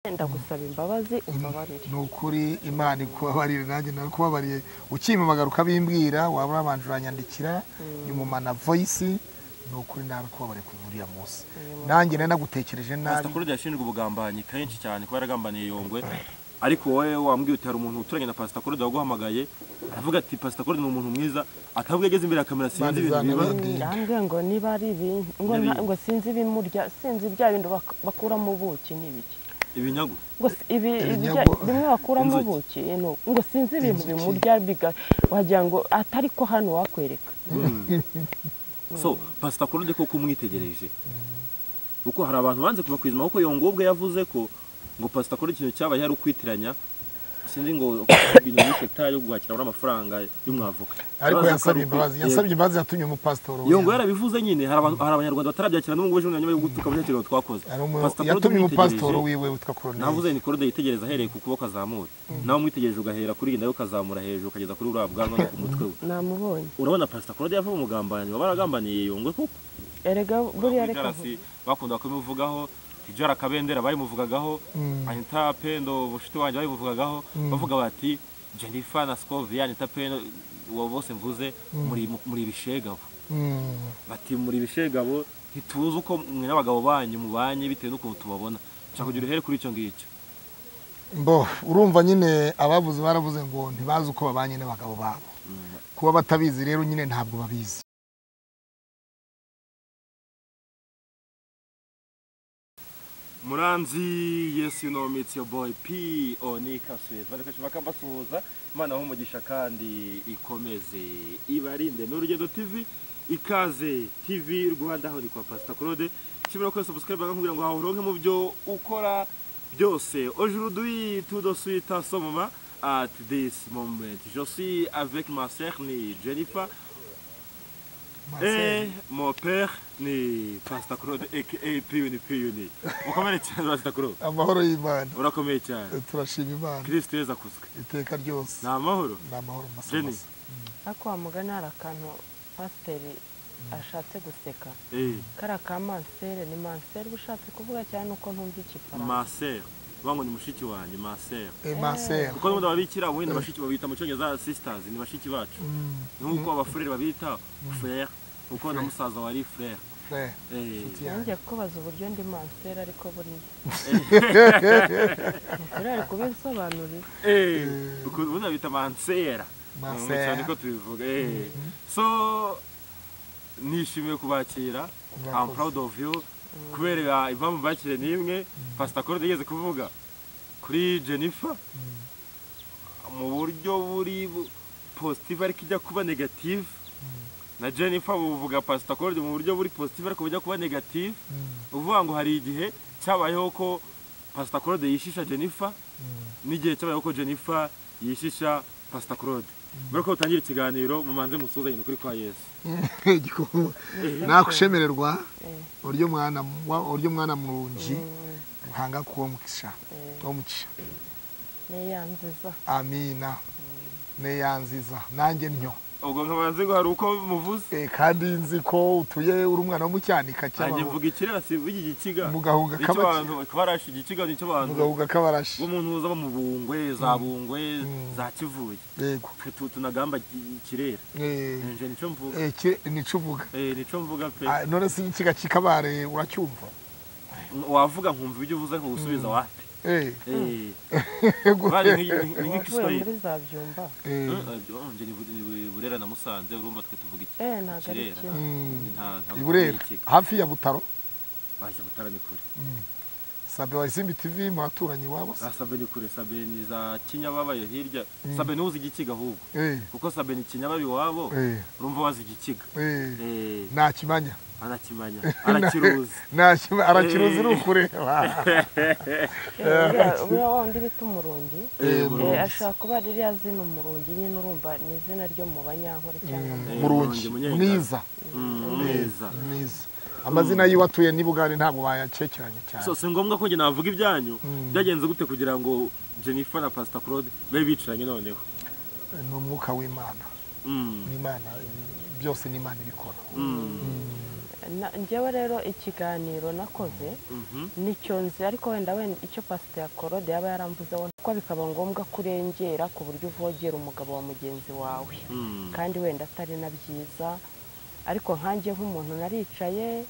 Wenda gusaba imbabazi umbabarire ni ukuri imana ikubabarire nanjye narakubabariye ukimpamagara ukabimbwira waba urabanje uranyandikira nyuma na voyisi ni ukuri narakubabariye kuva uriya munsi nanjye nari nagutekereje nabi pasita claude yashinjwe ubugambanyi kenshi cyane kuba yaragambaniye yongwe ariko wowe wambwiye uti hari umuntu uturanye na pasita claude waguhamagaye aravuga ati pasita claude ni umuntu mwiza atavuga ageze imbere ya kamera sinzi ibintu biba Bandizana n'ibindi. yambwiye ngo niba ari ibintu ngo nta- N'ibiki? ngo sinzi ibimurya sinzi bya bindi bak- bakuramo ubuki n'ibiki ibinyagu ngo si- ibi ibijya- Ibinyago- bimwe bakuramo Inzuki. ubuki no, ngo sinzi ibintu bimurya biga- wagira ngo atari ko hano wakwereka so pasita claude koko umwitegereje kuko hari abantu banze kuva ku izima kuko yongo ubwe yavuze ko ngo pasita claude ikintu cyabaye ari ukwitiranya sinzi ngo ibintu byinshi yo guhakira muri amafaranga y'umwavoka ariko Yabaza ko yasabye ari imbabazi ukwitiranya. yasabye imbabazi yatumye umupasitori iyo ngo yarabivuze nyine hari abantu- hari abanyarwanda batarabyakira n'ubwo ejo bundi nyuma yo gutuka muri kiriya twakoze Hari umu- Pastor Claude yatumye umupasitori umwitegereje, wiwe witwa koroneri navuze ni korode yitegereza ahereye ku kuboko azamura nawe umwitegereje ugahera kuri iyi nawe ukazamura hejuru ukageza kuri uriya bwanwa no ku mutwe we namubonye urabona pasita korode yavuye umugambanyi waba yaragambaniye yongwe koko erega buriya kuri reka garasi bakunda kubimuvugaho tijara kabendera bayimuvugagaho anita pendo bushiti wanjye bayimuvugagaho bavuga bati jennifer na scovia anita pendo uwo bose mvuze muri muri ibishegabo Mm. bati muri ibishegabo ntituzi uko mwe n'abagabo banyu mubanye bitewe n'ukuntu tubabona nshaka kugira uruhere kuri icyo ngicyo bo urumva nyine ababuze baravuze ngo ntibazi uko babanye n'abagabo babo kuba batabizi rero nyine ntabwo babizi muranzi yes you know me, it's your boy p onika swez bari kwishima mbasuhuza imana aho umugisha kandi ikomeze ibarinde ni urugendo tv ikaze tv rwanda aho ni kwa pasita claude nshimira ko subscribe kugira ngo hawuronke mu byo ukora byose aujourd'hui tout de suite à ce moment at this moment je suis avec ma sœur ni jennifer Eh, mon père ni Pastor Claude aka Piyuni Piyuni. Mukomere cyane Pastor Claude. amahoro y'imana Urakomeye cyane. turashima imana Kristo Yesu akuzwe. iteka ryose Ni amahoro. ni amahoro masa Jenny. masa. ariko wa mugani hari akantu pasiteri ashatse guseka Eh, kariya ka mansere ni mansere uba ushatse kuvuga cyane uko ntumva igifaransa ma sœur. Bango ni mushiki wanjye, ma sœur. Eh, masera Kuko n'ubundi ababikira ubundi bashiki babita mu cyongereza sisters, ni bashiki bacu. Nk'uko abafurere babita frère, kuko na musaza wari frère. frere Eh, inshuti yanjye yongeye kukubaza uburyo ndi mansere ariko buriya ntukorere kubisobanurira eh, ukuntu ubundi babita mansera. Ma Mm, sœur. cyane ko tubivuga. Eh. So nishimiye kubakira. I'm Murakoze. proud of you kubera impamvu bakire n'imwe pastor Claude yigeze kuvuga kuri Jennifer mu buryo buri bu- positive ariko ijya kuba negative na Jennifer buvuga pastor Claude mu buryo buri positive ariko bujya kuba negative uvuga ngo hari igihe cyabayeho ko pastor Claude yishisha Jennifer n'igihe cyabayeho ko Jennifer yishisha pastor Claude mbere ko utangira ikiganiro mumanze musuhuzanye ni ukuri kwa Yesu Igikuba. nakushemererwa Eh. uryo mwana wa- uryo mwana murungi ruhanga kuwo mukisha wo mukisha niyanziza amina neya nziza nanjye ntyo ubwo nkabanze ngo hari uko muvuze Eh, kandi nzi ko utuye uri umwana wo mu cyanika Nanjye cy'abahu mvuga ikirasi mvuga igikiga Mugahunga nicyo kabaki. abantu barashi igikiga nicyo abantu mugahuga k'abarashi b'umuntu uza bo mu bungwe za bungwe za kivuye yego Twe tu- tunagamba ki- kirera Eh, nje nico mvuga eh, ki- nico uvuga eh nico mvuga pe Ah, none se ikiga kikabare uracyumva wavuga nkumva ibyo uvuze nkusubiza wapi Eh, eh yego. bari nki- ni wavuye nk'igiswahili muri za byumba Eh, nje ni Bu- ni Bu- burera na musanze urumva twe tuvuga iki Eh, ntago ari kirera kimwe. mm, nta nta i Burera hafi ya Butaro bashya butara ni kure sabe wa Isimbi TV muraturanyi wabo se? Ah, sabe ni kure sabe ni za kinyababayo hirya sabe ntuzi igikiga ahubwo Eh, kuko sabe ni kinyababi wabo eh, urumva wazi igikiga eh, Eh, ntakimanya anakimanya arakiruzi Ntakima- arakiruzi ni ukure buriya wa wundi bita umurungi Eh, Eh, Murungi. ashobora kuba ari ririya zina umurungi nyine urumva ni izina ryo mu banyankore cyangwa mu Eh, murungi Murungi, Munyengara. mwiza Mm, mwiza mwiza amazina yiwe atuye n'ibugari ntabwo bayacekeranya cyane so si ngombwa ko njye navuga ibyanyu byagenze gute kugira ngo jennifer na pastor claude babe bicaranye noneho ni umwuka w'imana Mm, n'imana byose n'imana ibikora mm. na- njyewe rero ikiganiro nakoze Mhm. nicyo nzi ariko wenda wenda icyo pasite yakorode yaba yaramvuzeho ko bikaba ngombwa ko urengera ku buryo uvogera umugabo wa mugenzi wawe Mm. kandi wenda atari na byiza ariko nkanjye nk'umuntu naricaye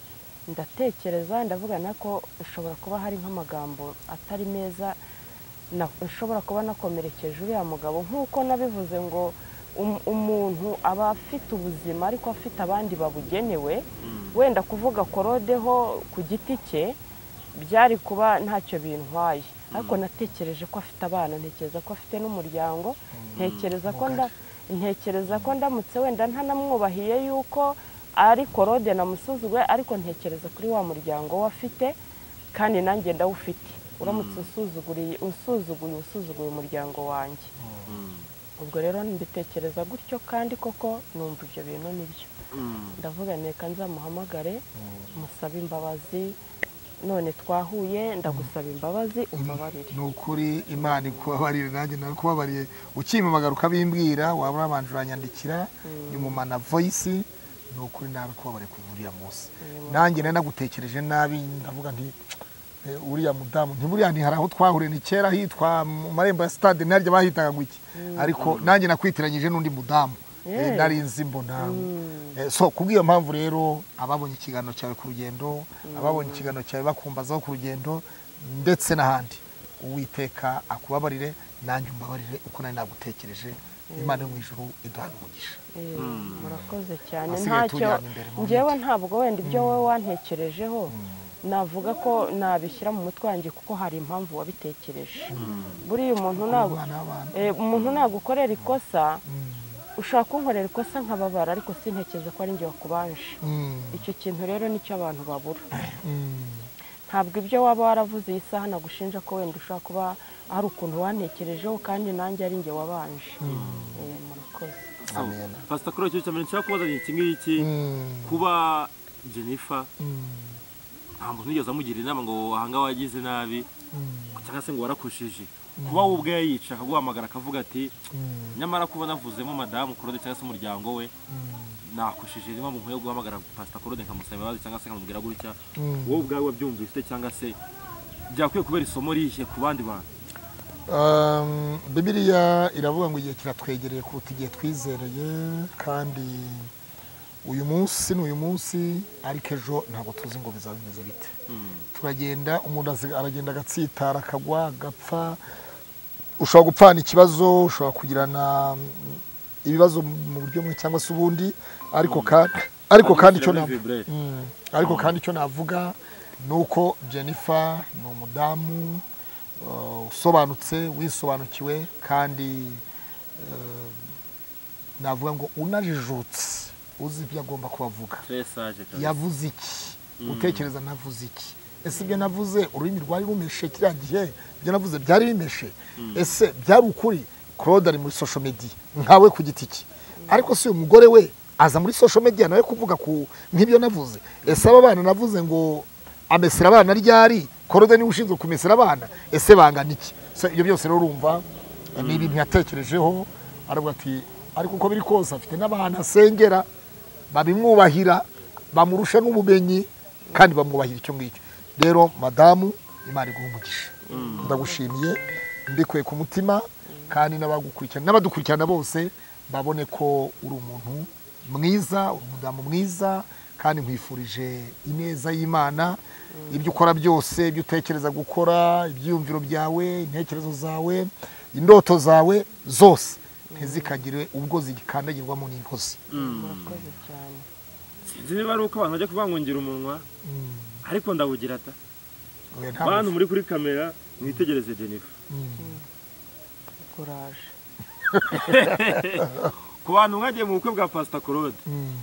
ndatekereza ndavuga nako ushobora kuba hari nk'amagambo atari meza na- ushobora kuba nakomerekeje uriya mugabo nk'uko nabivuze ngo um- umuntu aba afite ubuzima ariko afite abandi babugenewe wenda kuvuga korodeho ku giti cye byari kuba ntacyo bintwaye ariko natekereje ko afite abana ntekereza ko afite n'umuryango ntekereza ko nda ntekereza ko ndamutse wenda ntanamwubahiye yuko ari korode namusuzuguye ariko ntekereza kuri wa muryango we afite kandi nanjye ndawufite uramutse usuzuguriye usuzuguye usuzuguye umuryango wanjye Mm. ubwo rero mbitekereza gutyo kandi koko numva ibyo bintu nibyo Mm. ndavuga reka nzamuhamagare musabe imbabazi none twahuye ndagusaba imbabazi umbabarire ni ukuri imana ikubabarire nanjye narikubabariye ukimpamagara ukabimbwira waba urabanje uranyandikira nyumumana voyisi ni ukuri narikubabariye kuva uriya munsi nanjye nari nagutekereje nabi ndavuga nti "Eh, uriya mudamu ntiburiya ntihari aho twahuriye ni kera hitwa mu marembo ya sitade naryo bahitaga gutya ariko nanjye nakwitiranyije n'undi mudamu Eh, Yeah. nari nzi mbona Eh, so kubw'iyo mpamvu rero ababonye ikiganiro cyawe ku rugendo ababonye ikiganiro cyawe bakumbazaho ku rugendo ndetse n'ahandi uwiteka akubabarire nanjye umbabarire uko nari nagutekereje imana yo mu ijuru iduhane umugisha Eh, murakoze cyane Hasigaye ntacyo tujyana imbere mu njyewe ntabwo wenda ibyo wowe wantekerejeho navuga ko nabishyira mu mutwe wanjye kuko hari impamvu wabitekereje buriya umuntu ntabwo Abana b'abantu. eh, umuntu nagukorera ikosa Mm. ushaka kunkorera ikosa nkababara ariko sintekereza ko ari njye wakubanje Mm. icyo kintu rero nicyo abantu babura Mm. ntabwo ibyo waba waravuze iyi saha nagushinja ko wenda ushobora kuba hari ukuntu wantekerejeho kandi nanjye ari njye wabanje Eh, murakoze So, Amen. Pastor Claude cyo cyamenya nshaka kubazanya iki ngiki Mm. kuba Jennifer Mm. nta muntu wigeze amugira inama ngo ahanga wagize nabi Mm. cyangwa se ngo warakoshije kuba we ubwe yayica akaguhamagara akavuga ati Mm. nyamara kuba navuzemo madamu Claude cyangwa se umuryango we nakoshije niba mu nkwiye guhamagara Pastor Claude nkamusaba imbabazi cyangwa se nkamubwira gutya Mm. wowe ubwawe wabyumvise cyangwa se byakwiye kubera isomo rihe ku bandi bantu Um, bibiliya iravuga ngo igihe kiratwegereye kuruta igihe twizereye kandi uyu munsi ni uyu munsi ariko ejo ntabwo tuzi ngo bizaba bimeze bite turagenda umuntu azi- aragenda agatsitara akagwa agapfa ushobora gupfana ikibazo ushobora kugirana mm, ibibazo mu buryo bumwe cyangwa se ubundi ariko kandi ariko kandi icyo Shyira muri navuga vibrate. Mm. ariko kandi icyo navuga ni uko jennifer ni umudamu uh, usobanutse wisobanukiwe kandi uh, navuga ngo unajijutse uzi ibyo agomba kubavuga très sage kabisa. yavuze iki utekereza navuze iki ese ibyo navuze ururimi rwari rumeshe kiriya gihe ibyo navuze byari bimeshe ese byari ukuri claude ari muri social media nkawe ku giti cye ariko si uyu mugore we aza muri social media nawe kuvuga ku nk'ibyo navuze ese aba bana navuze ngo amesera abana ryari claude niwe ushinzwe kumesera abana ese bangana iki So, ibyo byose rero urumva ni ibintu yatekerejeho aravuga ati ariko uko biri kose afite n'abantu asengera babimwubahira bamurusha n'ubumenyi kandi bamwubahira icyo ngicyo rero madamu imana iguha umugisha ndagushimiye mbikuye ku mutima kandi n'abagukurikirana n'abadukurikirana bose babone ko uri umuntu mwiza uri umudamu mwiza kandi nkwifurije ineza y'imana ibyo ukora byose ibyo utekereza gukora ibyiyumviro byawe intekerezo zawe indoto zawe zose ntizikagire ubwo zigikandagirwamo n'inkozi murakoze cyane sinzi niba ari uko abantu bajya kubangungira umunwa ariko ndawugira ata Oya, nta bantu muri kuri kamera mwitegereze jennifer kuraje ku bantu mwagiye mu bukwe bwa pasita claude Mm.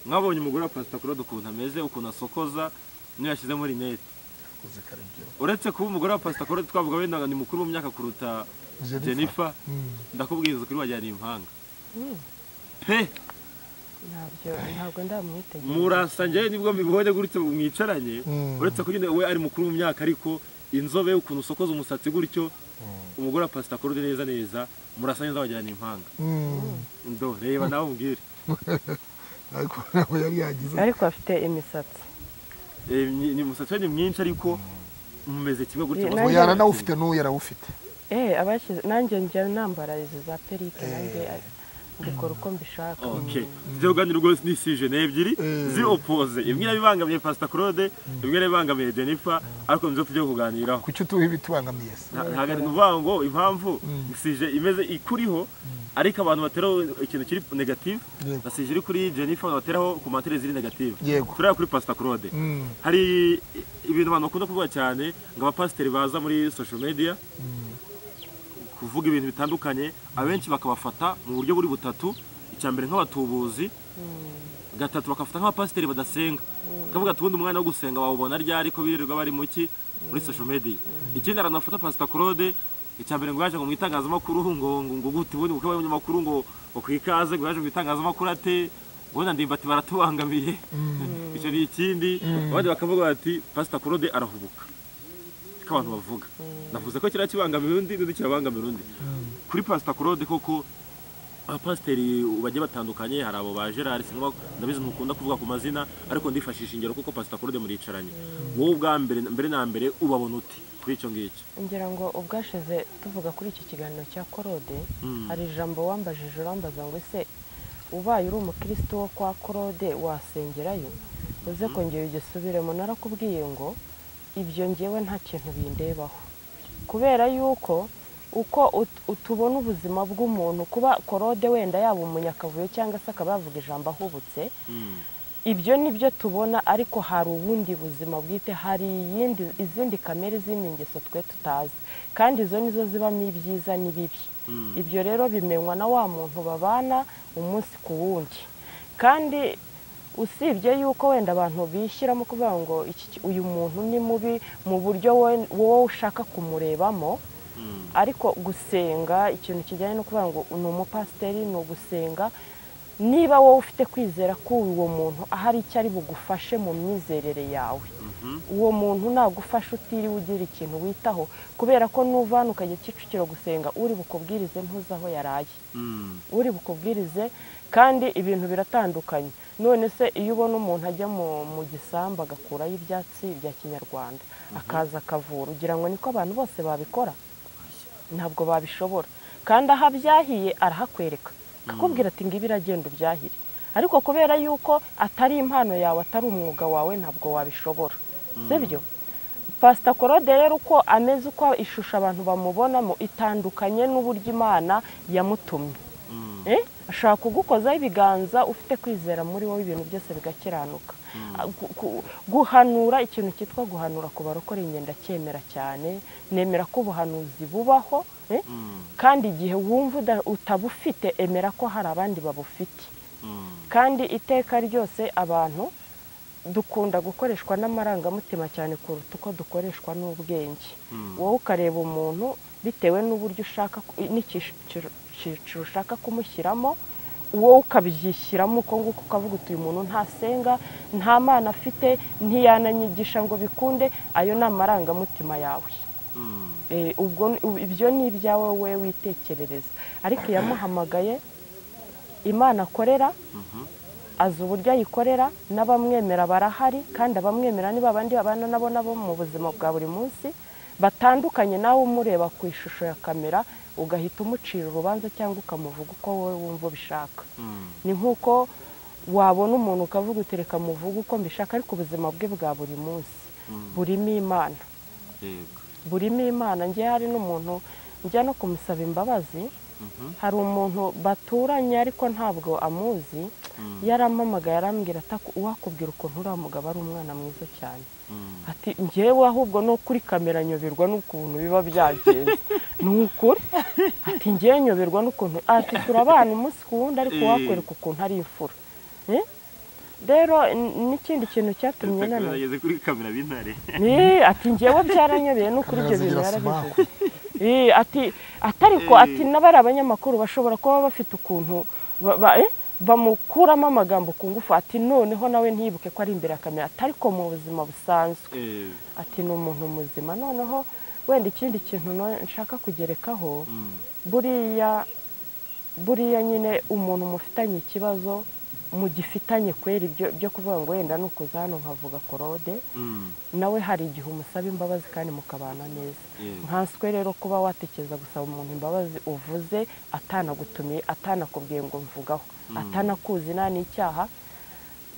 mwabonye umugore wa pasita claude ukuntu ameze ukuntu asokoza niyo yashyizemo rinete Yakoze kare ibyo. uretse kuba umugore wa pasita claude twavuga wenda ni mukuru mu myaka kuruta Jennifer. jennifer Mm. ndakubwiriza kuri wagira ni impanga pe ntabyo ntabwo ndamwitegereza murasa njyewe nibwo mbibonye gutyo mwicaranye Mm. uretse ko nyine we ari mukuru mu myaka ariko inzobe ukuntu usokoza umusatsi gutyo umugore wa pasita claude neza neza murasa neza wagira ni impanga Mm. ndo reba nawe umbwire ariko ntabwo yari yagize ariko afite imisatsi umusatsi we ni mwinshi ariko mumeze kimwe gutyo Nanjye- oya aranawufite n'uwo yarawufite Eh, abashyize nanjye njya nambara izi za perike nanjye Eh. mbikora uko mbishaka okay ibyo uganira rwose ni sijene ebyiri Mm. ziri opoze imwe irabibangamiye pasita claude imwe irabibangamiye jennifer ariko nizo tugiye kuganiraho kuki utuha ibitubangamiye se Nta- ntabwo ari ukuvuga ngo impamvu Mm. sije imeze ikuriho ariko abantu bateraho ikintu kiri negative Yego. na sije iri kuri jennifer abantu bateraho komantere ziri negative Yego. tureba kuri pasita claude Mm, hari ibintu abantu bakunda kuvuga cyane ngo abapasiteri baza muri social media kuvuga ibintu bitandukanye abenshi bakabafata mu buryo buri butatu icya mbere nk'abatubuzi gatatu bakafata nk'abapasiteri badasenga bakavuga ati ubundi umwanya wo gusenga bawubona ryari ko birirwa bari mu ki muri social media ikindi aranafata pasita claude icya mbere ngo yaje ngo mu itangazamakuru ngo ngo ngo gute ubundi kuko abanyamakuru ngo ngo ku ikaze ngo yaje mu itangazamakuru ate ubundi ndimbati baratubangamiye icyo ni ikindi abandi bakavuga bati pasita claude arahubuka ko abantu bavuga navuze ko kiriya kibangamira undi n'undi kirabangamira undi kuri pasita claude koko abapasiteri bagiye batandukanye hari abo ba gerard sinkuba ndabizi ntukunda kuvuga ku mazina ariko ndifashisha ingero kuko pasita claude muricaranye wowe ubwa mbere mbere na mbere ubabona uti kuri icyo ngicyo ngira ngo ubwashize tuvuga kuri iki kiganiro cya korode Mm. hari ijambo wambajije urambaza ngo ese ubaye uri umukristo wo kwa korode wasengerayo uze kongera ugisubiremo narakubwiye ngo ibyo ngewe nta kintu bindebaho kubera yuko uko ut- utubona ubuzima bw'umuntu kuba korode wenda yaba umunyakavuyo cyangwa se akaba yavuga ijambo ahubutse Mm. ibyo ni byo tubona ariko hari ubundi buzima bwite hari iyindi izindi kamere izindi ngeso twe tutazi kandi izo nizo zibamo ibyiza n'ibibi Mm. ibyo rero bimenywa na wa muntu babana umunsi ku wundi kandi usibye yuko wenda abantu bishyiramo kuvuga ngo iki ki- uyu muntu ni mubi mu buryo we- wowe ushaka kumurebamo Mm. ariko gusenga ikintu kijyanye no kuvuga ngo ni umupasiteri ni ugusenga niba wowe ufite kwizera ko uwo muntu ahari icyo ari bugufashe mu myizerere yawe uwo muntu nagufasha utiriwe ugira ikintu witaho kubera ko nuva hano ukajya kicukiro gusenga uri bukubwirize ntuzi aho yaraye Mm. uri bukubwirize kandi ibintu biratandukanye none se iyo ubona umuntu ajya mu, mu gisambu agakurayo ibyatsi bya kinyarwanda akaza akavura ugira ngo niko abantu bose babikora ntabwo babishobora kandi aho abyahiye arahakwereka akakubwira ati ngibi iragenda ubyahire ariko kubera yuko atari impano yawe atari umwuga wawe ntabwo wabishobora sibyo pasita korode rero uko ameze uko ishusho abantu bamubonamo itandukanye n'uburyo imana yamutumye Mm. Eh, ashaka kugukozaho ibiganza ufite kwizera muri wowe ibintu byose bigakiranuka Ah, gu- gu- guhanura ikintu cyitwa guhanura ku barokora ingenda cyemera cyane nemera ko ubuhanuzi bubaho eh, Mm. kandi igihe wumva uda- utabufite emera ko hari abandi babufite Mm. kandi iteka ryose abantu dukunda gukoreshwa n'amarangamutima cyane kuruta uko dukoreshwa n'ubwenge Mm. wowe ukareba umuntu bitewe n'uburyo ushaka ku- n'icyiciro cyiciro ushaka kumushyiramo wowe ukabyishyiramo uko nguko ukavuga uti uyu muntu ntasenga nta mana afite ntiyananyigisha ngo bikunde ayo ni amarangamutima yawe Mm. Eh, ubwo ni- ubu- ibyo ni ibyawe wowe witekerereza ariko iyamuhamagaye imana akorera Mhm. azi uburyo ayikorera n'abamwemera barahari kandi abamwemera ni babandi babana nabo nabo mu buzima bwa buri munsi batandukanye nawe umureba ku ishusho ya kamera ugahita umucira urubanza cyangwa ukamuvuga uko wowe wumva ubishaka Mm. ni nk'uko wabona umuntu ukavuga uti reka muvuge uko mbishaka ariko ubuzima bwe bwa buri munsi Mm. burimo imana Yego. burimo imana njye hari n'umuntu njya no kumusaba imbabazi Mhm. hari umuntu baturanye ariko ntabwo amuzi Mm. yarampamagaye arambwira ati "Ako- uwakubwira ukuntu uriya mugabo ari umwana mwiza cyane Mm. ati njyewe ahubwo no kuri kamera nyoberwa n'ukuntu biba byagenze ni ukuri ati njyewe nyoberwa n'ukuntu ati turabana umunsi ku wundi ariko Eh. wakwereka ukuntu ari imfura Eh? rero n- n'ikindi kintu cyatumye Pastor Claude nanone ageze kuri kamera b'intare Eh, ati njyewe byaranyobeye no kuri ibyo Kamera bintu zigira yarabivuze Eh, ati atariko ati n'abari abanyamakuru bashobora kuba bafite ukuntu ba- ba- eh, bamukuramo amagambo ku ngufu ati noneho nawe ntiyibuke ko ari imbere ya kamera atariko mu buzima busanzwe Eh, ati ni umuntu muzima noneho wenda ikindi kintu no- nshaka kugerekaho mm. buriya buriya nyine umuntu mufitanye ikibazo mugifitanye kwera ibyo byo kuvuga ngo wenda ni ukuza hano nkavuga korode Mm, nawe hari igihe umusaba imbabazi kandi mukabana neza yego. nkanswe rero kuba watekereza gusaba umuntu imbabazi uvuze atanagutumiye atanakubwiye ngo mvugaho atanakuzi nta n'icyaha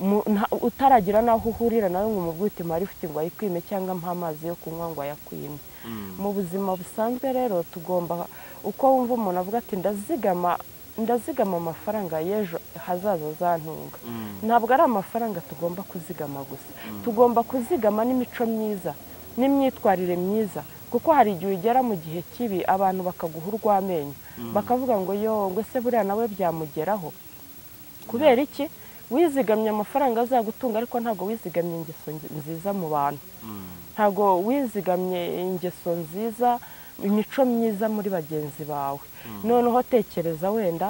Mu- nta- utaragira n'aho uhurira nawe ngo umubwite mari ufite ngo ayikwime cyangwa mpa amazi yo kunywa ngo ayakwime Mm, mu buzima busanzwe rero tugomba uko wumva umuntu avuga ati ndazigama ndazigama amafaranga y'ejo hazaza azantunga mm, ntabwo ari amafaranga tugomba kuzigama gusa tugomba kuzigama n'imico myiza n'imyitwarire myiza kuko hari igihe ugera mu gihe kibi abantu bakaguha urw'amenyo bakavuga ngo yo ngo se buriya nawe byamugeraho kubera iki wizigamye amafaranga azagutunga ariko ntabwo wizigamye ingeso nzi- nziza mu bantu mm. ntabwo wizigamye ingeso nziza imico myiza muri bagenzi bawe noneho tekereza wenda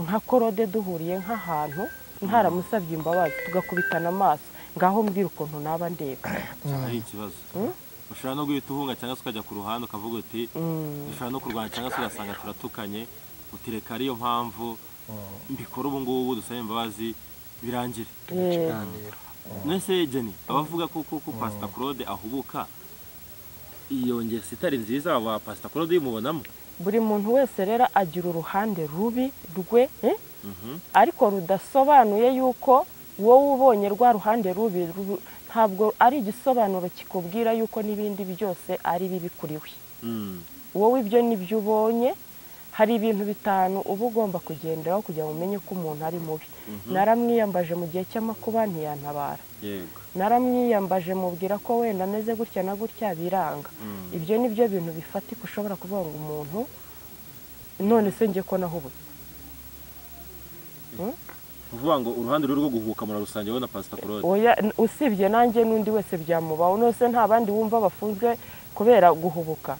nka korode duhuriye nk'ahantu ntaramusabye imbabazi tugakubitana amaso ngaho mbwira ukuntu naba ndeba ari ikibazo ushobora no guhita uhunga cyangwa se ukajya ku ruhande ukavuga uti dushobora no kurwana cyangwa se ugasanga turatukanye uti reka ariyo mpamvu mbikora ubu ngubu dusabe imbabazi birangire Eh, ikiganiro mwese jeni abavuga ko ko ko pasita claude ahubuka iyo ngeso itari nziza aba pasita claude uyimubonamo buri muntu wese rero agira uruhande rubi rwe eh? ariko rudasobanuye yuko wowe ubonye rwa ruhande rubi ru- ntabwo ari igisobanuro kikubwira yuko n'ibindi byose ari bibi kuri we Mm, wowe ibyo nibyo ubonye hari ibintu bitanu uba ugomba kugenderaho kugira ngo umenye ko umuntu ari mubi naramwiyambaje mu gihe cy'amakuba ntiyantabara yego naramwiyambaje mubwira ko wenda ameze gutya na gutya biranga ibyo ni byo bintu bifatika ushobora kuvuga ngo umuntu none se njye ko nahubuze kuvuga ngo uruhande ruri rwo guhubuka murarusange wowe na pasita claude Oya, n- usibye nanjye n'undi wese byamubaho nose nta bandi wumva bafunzwe kubera guhubuka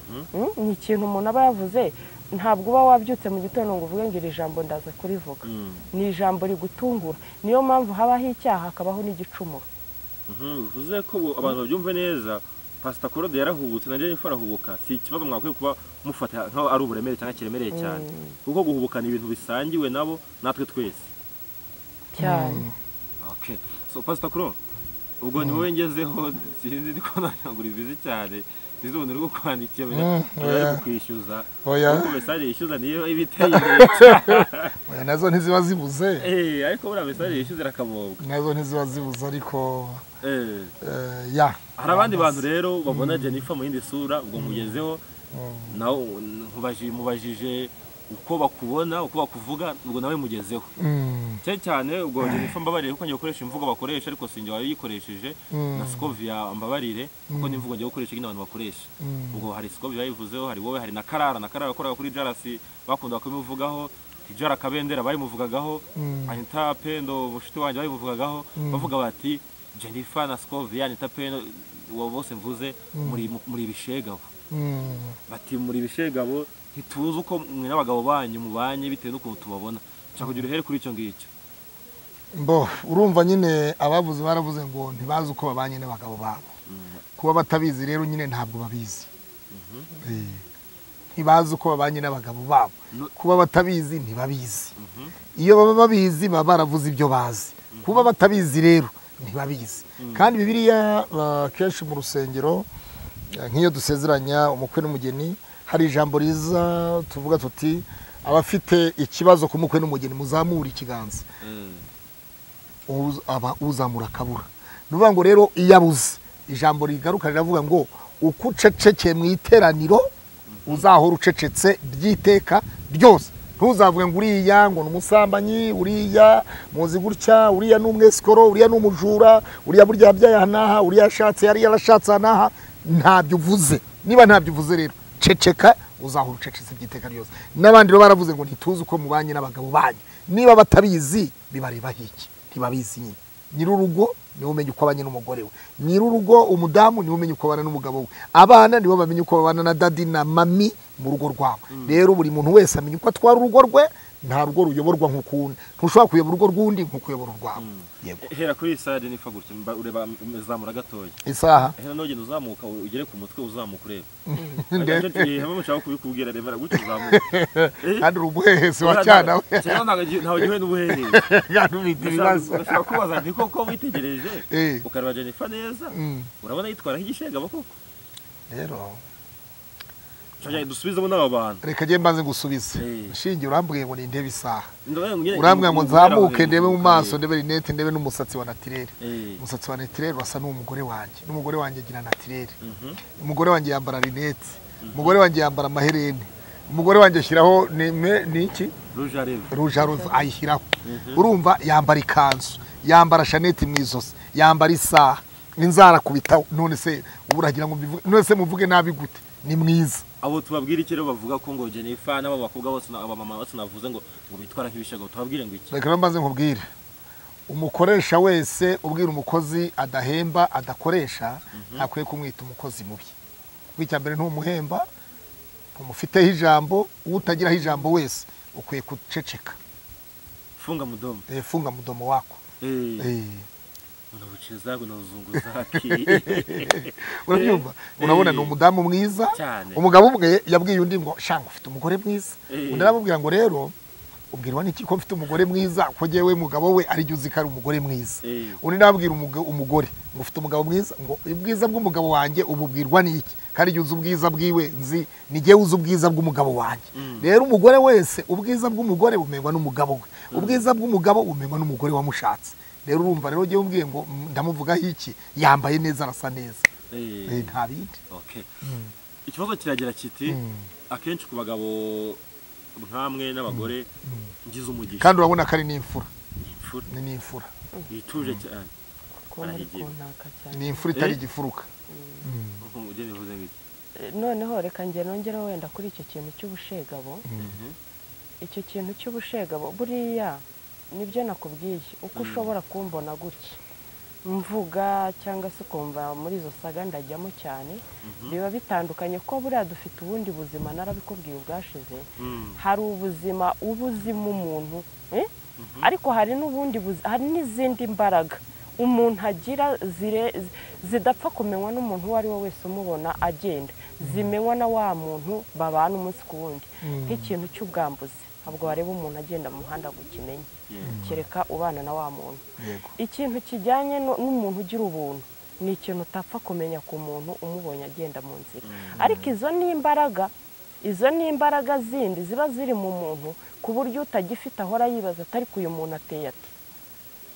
Mm, ni ikintu umuntu aba yavuze ntabwo uba wabyutse mu gitondo ngo uvuge ngo iri jambo ndaza kurivuga Mm, ni ijambo rigutungura niyo mpamvu habaho icyaha hakabaho n'igicumuro mhm, bivuze ko ubu abantu babyumve neza pasita claude yarahubutse na jeni arahubuka si ikibazo mwakwiye kuba mufata nk'aho ari uburemere cyangwa kiremereye cyane kuko guhubukana ibintu bisangiwe nabo natwe twese cyane Okay. So Pastor Kuro, ubwo ni wowe ngezeho sinzi ndi kubona nagura ibizi cyane. Sinzi ubu rwo kwandikira Mm, wenda oya. ari kwishyuza. Oya. Kuko message yishyuza niyo ibiteye imbere. Oya, nazo ntiziba zibuze Eh, ariko buriya message yishyuza irakamobwa. nazo ntiziba zibuze ariko Eh. eh, ya Hari abandi bantu rero babona Jennifer mu yindi sura ubwo mugezeho Mm. nawe nkubajije mubajije uko bakubona uko bakuvuga ubwo nawe mugezeho Mm. cyane cyane ubwo Jennifer mbabarire kuko ngiye gukoresha imvugo bakoresha ariko sinjye wayikoresheje Mm. na Scovia mbabarire kuko ni imvugo ngiye gukoresha nyine abantu bakoresha ubwo hari Scovia yayivuzeho hari wowe hari na Karara na Karara yakoraga kuri Jarasi bakundaga kubivugaho Tijara Kabendera bayimuvugagaho Mm. Anita Pendo mushiti wanjye bayimuvugagaho bavuga bati Jennifer na Scovia Anita Pendo uwo bose mvuze muri muri ibishegabo Mm. bati muri ibishegabo ntituzi uko mwe n'abagabo banyu mubanye bitewe n'ukuntu tubabona nshaka kugira uruhere kuri icyo ngicyo bo urumva nyine abavuze baravuze ngo ntibazi uko babanye n'abagabo babo kuba batabizi rero nyine ntabwo babizi Eh, ntibazi uko babanye n'abagabo babo No- kuba batabizi ntibabizi iyo baba babizi baba baravuze ibyo bazi kuba batabizi rero ntibabizi kandi bibiriya ba- kenshi mu rusengero eh, nk'iyo dusezeranya umukwe n'umugeni hari ijambo riza tuvuga tuti abafite ikibazo ku mukwe n'umugeni muzamure ikiganza Mm. uz- aba uzamura akabura ni ukuvuga ngo rero iyo abuze ijambo rigaruka riravuga ngo uko ucecekeye mu iteraniro uzahora ucecetse ry'iteka ryose ntuzavuge ngo uriya ngo ni umusambanyi uriya muzi gutya uriya ni umwesikoro uriya ni umujura uriya burya yabyaye aha n'aha uriya yashatse hariya yarashatse aha n'aha ntabyo uvuze niba ntabyo uvuze rero ceceka uzahora ucecetse by'iteka ryose n'abandi rero baravuze ngo ntituzi uko mubanye n'abagabo banyu niba batabizi bibareba hiki ntibabizi nyine nyir'urugo niwe umenya uko abanye n'umugore we nyir'urugo umudamu niwe umenya uko abana n'umugabo we abana nibo bamenya uko babana na dadi na mami mu rugo rwabo rero buri muntu wese amenya uko atwara urugo rwe nta rugo ruyoborwa nk'ukundi ntushobora kuyobora urugo rw'undi nk'uko uyobora urwawe yego hera kuri iyi sare nifa gutya mba- ureba zamura gatoya isaha hera nugenda uzamuka ugere ku mutwe uzamuka ureba ndetse hamwe mushaka kubikubwira remera gutya uzamuka Eh, kandi uri umuhehesi wa cyana we cyane ntabwo agi- ntawe gihuye n'ubuherere kandi ufite ibibazo Ndashaka kubaza nti koko witegereje Eh. ukareba Jennifer neza Mm. urabona yitwara nk'igishegabo koko rero Shaka dusubizemo n'aba bantu reka njye mbanze ngusubize Eh. nshingiye urambwiye ngo ni intebe isaha Ndabaye ngira- urambwira ngo ngira- nzamuke ngira- ndebe mu maso Eh. ndebe rinete ndebe n'umusatsi wa natirere Eh. umusatsi wa natirere urasa n'umugore wanjye n'umugore wanjye agira natirere Mhm. umugore wanjye yambara rinete umugore wanjye yambara amahereni umugore wanjye ashyiraho ni- me- ni iki Rouge à lèvres. rouge à lèvres ayishyiraho urumva yambara ikanzu yambara shanete mu izosi yambara isaha inzara kubitaho none se ubu uragira ngo mbivuge none se muvuge nabi gute ni mwiza abo tubabwira iki rero bavuga ko ngo Jennifer n'aba bakobwa bose na- aba mama bose navuze ngo ngo bitwara nk'ibishego tubabwire ngo iki reka rero mbanze nkubwire umukoresha wese ubwira umukozi adahemba adakoresha ntakwiye kumwita umukozi mubi kuko icya mbere ntumuhemba umufiteho ijambo uwo utagiraho ijambo wese ukwiye guceceka funga mudomo Eh, funga mudomo wako eh Eh. unabuciye zagwe na zungu zaki urabyumva urabona ni umudamu mwiza Cyane. umugabo umwe yabwiye undi ngo shanga ufite umugore mwiza Eh. undi aramubwira ngo rero ubwirwa n'iki ko mfite umugore mwiza ko jyewe mugabo we ari jye uzi ko ari umugore mwiza Eh. undi nabwira umugore ngo ufite umugabo mwiza ngo ubwiza bw'umugabo wanjye ububwirwa n'iki kandi jye uzi ubwiza bwiwe nzi ni jyewe uzi ubwiza bw'umugabo wanjye rero umugore wese ubwiza bw'umugore bumenywa n'umugabo we ubwiza bw'umugabo bumenywa n'umugore wamushatse rero urumva rero jyewe umbwiye ngo "Mm, ndamuvugaho iki yambaye neza arasa neza Eh. Eh, nta bindi Okay. ikibazo kiragira kiti akenshi ku bagabo nk'amwe n'abagore ngize umugisha kandi urabona ko ari n'imfura Imfura ni n'imfura yituje cyane kuba muri Barahigira. kuntaka cyane ni imfura itari Eh. igifuruka nk'uko umugeni yavuze gutya noneho reka njye nongereho wenda kuri icyo kintu cy'ubushegabo Mhm. icyo kintu cy'ubushegabo buriya nibyo nakubwiye uko ushobora kumbona gutya mvuga cyangwa se ukumva muri izo saga ndajyamo cyane biba bitandukanye ko buriya dufite ubundi buzima narabikubwiye ubwashize Mm. hari ubuzima uba uzimo umuntu eh? ariko hari n'ubundi buzi- hari n'izindi mbaraga umuntu agira zire- zi- zidapfa kumenywa n'umuntu uwo ari we wese umubona agenda zimenywa na wa muntu babana umunsi ku wundi nk'ikintu cy'ubwambuzi ntabwo wareba umuntu agenda mu muhanda ngo ukimenya Yeah. kereka ubana na wa muntu yego ikintu kijyanye no- n'umuntu ugira ubuntu ni ikintu utapfa kumenya ku muntu umubonye agenda mu nzira ariko izo ni imbaraga izo ni imbaraga zindi ziba ziri mu muntu ku buryo utagifite ahora yibaza ati ariko uyu muntu ateye ati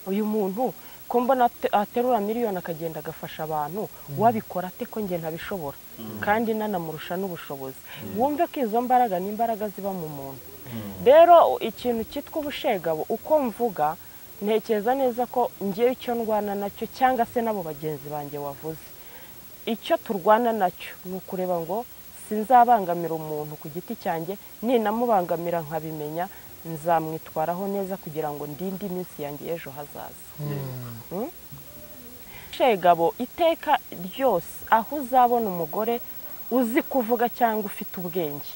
uyu muntu ko mbona ate- aterura miliyoni akagenda agafasha abantu wabikora ate ko njye ntabishobora kandi nanamurusha n'ubushobozi wumve ko izo mbaraga ni imbaraga ziba mu muntu rero ikintu cyitwa ubushegabo uko mvuga ntekereza neza ko ngewe icyo ndwana nacyo cyangwa se n'abo bagenzi banjye wavuze icyo turwana nacyo ni ukureba ngo sinzabangamira umuntu ku giti cyanjye ninamubangamira nkabimenya nzamwitwaraho neza kugira ngo ndinde iminsi yanjye y'ejo hazaza shegabo iteka ryose aho uzabona umugore uzi kuvuga cyangwa ufite ubwenge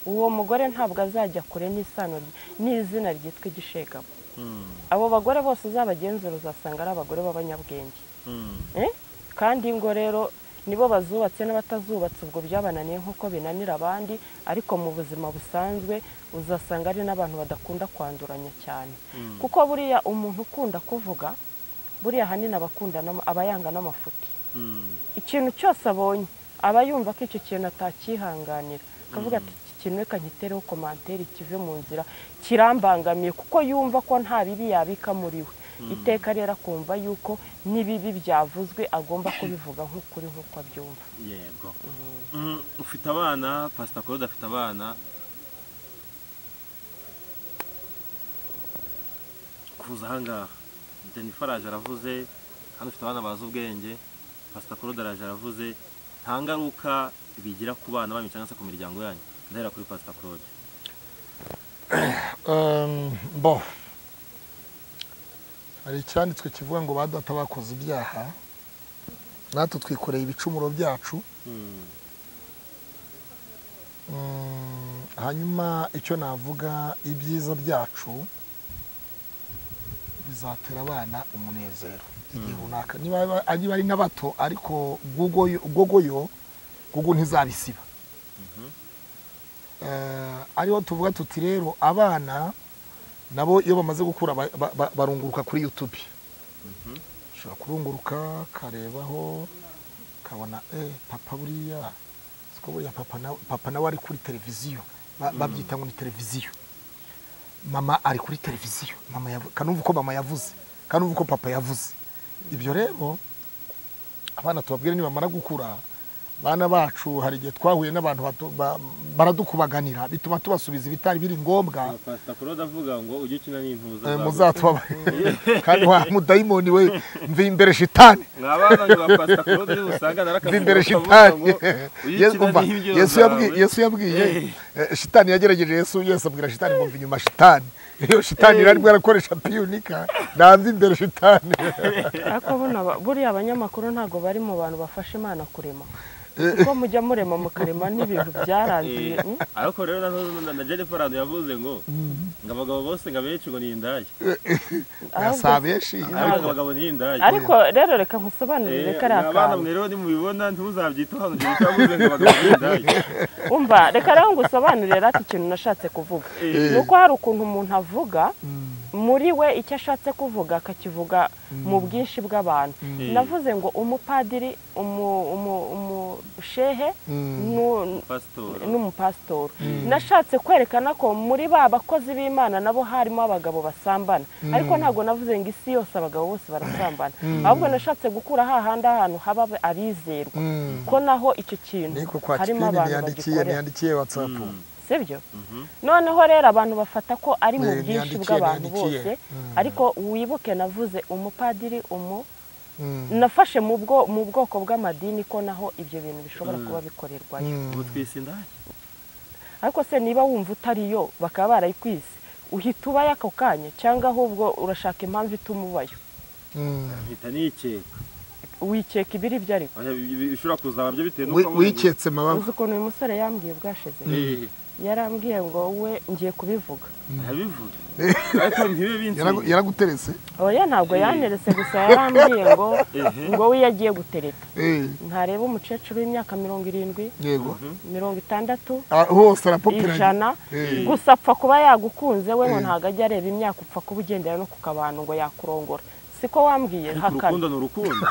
uwo mugore ntabwo azajya kure n'isano rye- n'izina ryitwa igishegabo Mm. abo bagore bose uzabagenzura uzasanga ari abagore b'abanyabwenge Mm. Eh? kandi ngo rero nibo bazubatse n'abatazubatse ubwo byabananiye nk'uko binanira abandi ariko mu buzima busanzwe uzasanga ari n'abantu badakunda kwanduranya cyane kuko buriya umuntu ukunda kuvuga buriya ahanini aba akunda n'ama- aba yanga n'amafuti Mm. ikintu cyose abonye aba yumva ko icyo kintu atakihanganira akavuga ati iki kintu reka nkitereho komantere kive mu nzira kirambangamiye kuko yumva ko nta bibi yabika muri we iteka rero akumva yuko n'ibibi byavuzwe agomba kubivuga nk'ukuri nk'uko abyumva yego Mm, ufite abana pasita claude afite abana kuza ahangaha jennifer araje aravuze kandi ufite abana bazi ubwenge pasita claude araje aravuze nta ngaruka bigira ku bana banyu cyangwa se ku miryango yanyu ndahera kuri pasita claude Um, bo hari icyanditswe kivuga ngo ba data bakoze ibyaha natwe twikoreye ibicumuro byacu Mm, hanyuma icyo navuga ibyiza byacu bizatera abana umunezero igihe runaka niba aba- niba ari n'abato ariko gogoyo gogoyo- gogo ntizabisiba Eh, ariho tuvuga tuti rero abana nabo iyo bamaze gukura ba- ba- ba- barunguruka kuri youtube ushobora kurunguruka karebaho kabona eh papa buriya siko buriya papa nawe papa nawe ari kuri televiziyo Ba- babyita ngo ni televiziyo mama ari kuri televiziyo mama yavu- kanumva uko mama yavuze kanumva uko papa yavuze ibyo rero abana tubabwire nibamara gukura bana bacu hari igihe twahuye n'abantu batu- ba- baradukubaganira bituma tubasubiza ibitari biri ngombwa pasitakoro ndavuga ngo ujye ukina n'intuza Eh, zawe. muzatubabarire kandi wa mudayimoni we mvi imbere shitani mwa bana ba pasitakoro rero usanga mvi narakavuga imbere ngo shitani ujye Yesu- ukina umva, n'imbyino yesu zawe. yabwi- yesu yabwiye eh, shitani yagerageje yesu yesu abwira shitani ngo mva inyuma shitani iyo shitani yari bwarakoresha piyunika namva imbere shitani ariko buno aba- buriya abanyamakuru ntabwo bari mu bantu bafasha imana kurema kuko mujya murema mukarema n'ibintu byarangiye Eh, mm? ariko rero na ntuza- na jennifer rando yavuze ngo ngo abagabo bose ngo abenshi ngo ni indaya Ahubwo- si abenshi ariko abagabo ni indaya ariko rero reka nkusobanurire Eh, kariya mwa bana mwe kantu rero nimubibona ntuzabyitaho hano jennifer yavuze ngo abagabo ni indaya umva reka rero ngusobanurire rati ikintu nashatse kuvuga Eh. ni uko hari ukuntu umuntu avuga muri we icyo ashatse kuvuga akakivuga mu bwinshi bw'abantu Eh, navuze ngo umupadiri umu- umu- umushehe nu- pastor n'umupasitori nashatse kwerekana ko muri ba bakozi b'imana nabo harimo abagabo basambana ariko ntabwo navuze ngo isi yose abagabo bose barasambana ahubwo nashatse gukura hahandi ahantu haba abizerwa ko naho icyo kintu niko kwa harimo kipini abantu niyandikiye bagikorera niyandikiye watsapu sibyo noneho rero abantu bafata ko ari mu Eh, bwinshi niyandikiye, bw'abantu niyandikiye. bose Mm. ariko wibuke navuze umupadiri umu nafashe mu bwo- mu bwoko bw'amadini ko naho ibyo bintu bishobora kuba bikorerwayo ubu twise indaya ariko se niba wumva utariyo bakaba barayikwise uhita ubayo ako kanya cyangwa ahubwo urashaka impamvu ituma ubayo mpita nikeka wikeka ibiri ibyo ariko Oya, bi- bi- bishobora kuzaba byo bitewe n'uko wabuze ngo- wiketse uzi mababa ukuntu uyu musore yambwiye ubwashize Eh, yarambwiye ngo we ngiye kubivuga arabivuga ariko ntibe Yaragu- binsi yaraguteretse oya ntabwo yaneretse gusa yarambwiye ngo ngo we yagiye gutereta Eh, ntareba umukecuru w'imyaka mirongo irindwi yego mirongo itandatu Ah, hose arapoperanye ijana Eh. gusa apfa kuba yagukunze we ngo ntabwo ajya areba imyaka upfa kuba ugendera no ku kabantu ngo yakurongora siko wambwiye ariko hakana urukundo ni urukundo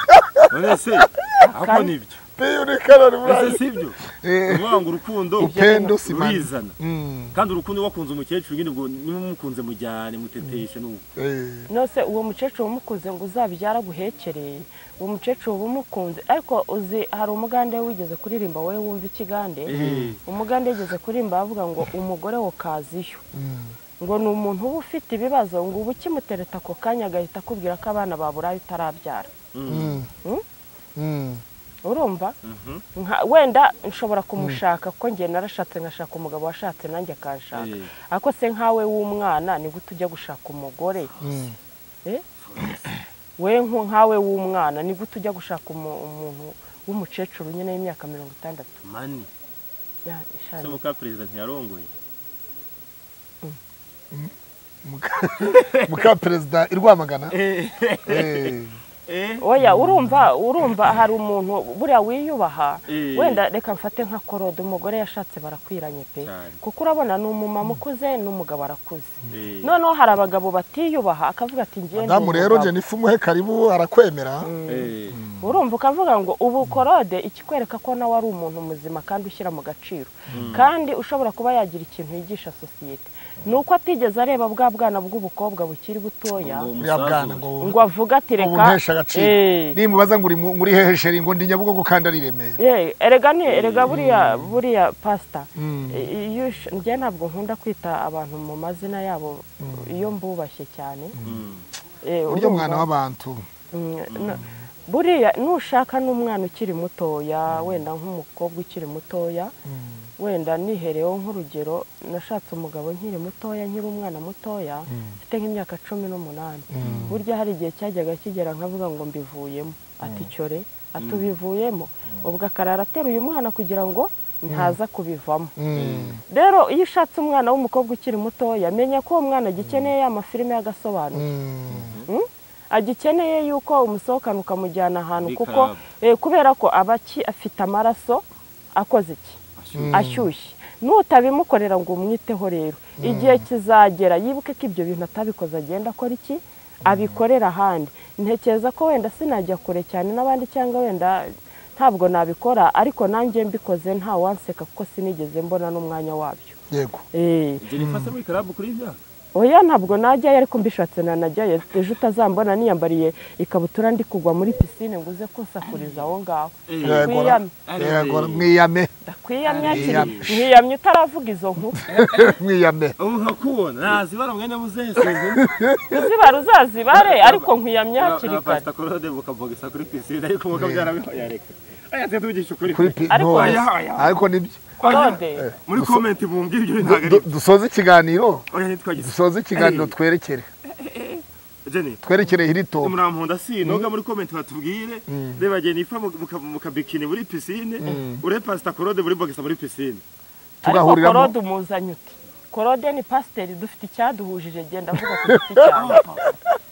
none se ako Hakana. nibyo piyunika ese rurabura sibyo Eh. uvuga ngo urukundo upendo simani rurizana Mm, kandi urukundo wakunze umukecuru nyine ubwo niba umukunze mujyane muteteshe n'uko eh, nose uwo mukecuru umukunze ngo uzabyara aguhekereye uwo mukecuru uba umukunze ariko uzi hari umugande wigeze kuririmba wowe wumva ikigande Eh. umugande wigeze kuririmba bavuga ngo umugore wo kaziyo mm. ngo ni umuntu uba ufite ibibazo ngo uba ukimutereta ako kanya agahita akubwira ko abana baburaye utarabyara Mm. Mm? Mm. urumva Nka- wenda nshobora kumushaka kuko njye narashatse ngashaka umugabo washatse nanjye akanshaka Eh. ariko se nkawe w'umwana ni gute ujya gushaka umugore Mm. Eh? we nko nkawe w'umwana ni gute ujya gushaka umu- umuntu w'umukecuru nyine w'imyaka mirongo itandatu mani Ya, ishani. se muka perezida ntiyarongoye Muka- muka perezida i rwamagana Eh, Eh, oya urumva urumva hari umuntu buriya wiyubaha Eh. wenda reka mfate nka korode umugore yashatse barakwiranye pe Cyane. kuko urabona ni umumama ukuze n'umugabo arakuze eh. noneho hari abagabo batiyubaha akavuga ati ngiye ndi damu rero umugabo." jenifu umuhe karibu arakwemera Eh. urumva ukavuga ngo ubu korode ikikwereka ko nawe ari umuntu muzima kandi ushyira mu gaciro kandi ushobora kuba yagira ikintu yigisha sosiyete ni uko atigeze areba bwa bwana bw'ubukobwa bukiri butoya Ngo buriya bwana umusaza ngo ngo avuge ati ubu reka ntesha agaciro Eh, nimubaza ngo uri mu- ngo uri hehe sheri ngo ndi nyabugogo kandi ari remera eh, erega ni erega buriya buriya pasita iyo ush- njye ntabwo nkunda kwita abantu mu mazina yabo iyo mbubashye cyane Mm. Eh, buryo urumva? mwana w'abantu Mm, no- buriya nushaka n'umwana ukiri mutoya wenda nk'umukobwa ukiri mutoya wenda nihereyeho nk'urugero nashatse umugabo nkiri mutoya nkiri umwana mutoya mfite nk'imyaka cumi n'umunani burya hari igihe cyajyaga kigera nkavuga ngo mbivuyemo ati cyore atubivuyemo ubwo akarara ateruye umwana kugira ngo ntaza kubivamo rero iyo ushatse umwana w'umukobwa ukiri mutoya menya ko uwo mwana agikeneye ya mafilime y'agasobanuro agikeneye yuko umusohokana ukamujyana ahantu kuko kubera ko aba afite amaraso akoze iki ashyushye n'utabimukorera ngo umwiteho rero igihe kizagera yibuke ko ibyo bintu atabikoze agenda akora iki abikorera ahandi ntekereza ko wenda sinajya kure cyane n'abandi cyangwa wenda ntabwo nabikora ariko nanjye mbikoze ntawanseka kuko sinigeze mbona n'umwanya wabyo yego jenifase muri karabu kuri imyaka oya ntabwo najyayo ariko mbishatse nanajyayo ejo utazambona niyambariye ikabutura ndi kugwa muri pisine ngo uze kunsakuriza aho ngaho Yego, yego, mwiyame ndakwiyamye akiri Mwiyamye. mwiyamye utaravuga izo nkuru mwiyame ubu nkakubona nazibara mwene muzese uzibara uzazibare ariko nkwiyamye hakiri kare pasipakorode bukabogisa kuri pisine ariko mukabyarabihoya reka aya tujya tubigisha ukuri kuri pi Ariko- no, Aya, aya. ariko nibyo Claude muri komenti bumbwira ibyo ntabwo ari Du- dusoze ikiganiro oya ntitwagize dusoze ikiganiro twerekere jenny twerekere hiri topu murankunda sinoga muri komenti batubwire reba jennifer mu- muka- mu kabikini muri pisine ure pasipakorode muri bogisa muri pisine ariko tugahuriramo- korode umuzanye uti korode ni pasiteri dufite icyaduhujije genda avuga ku giti cyawe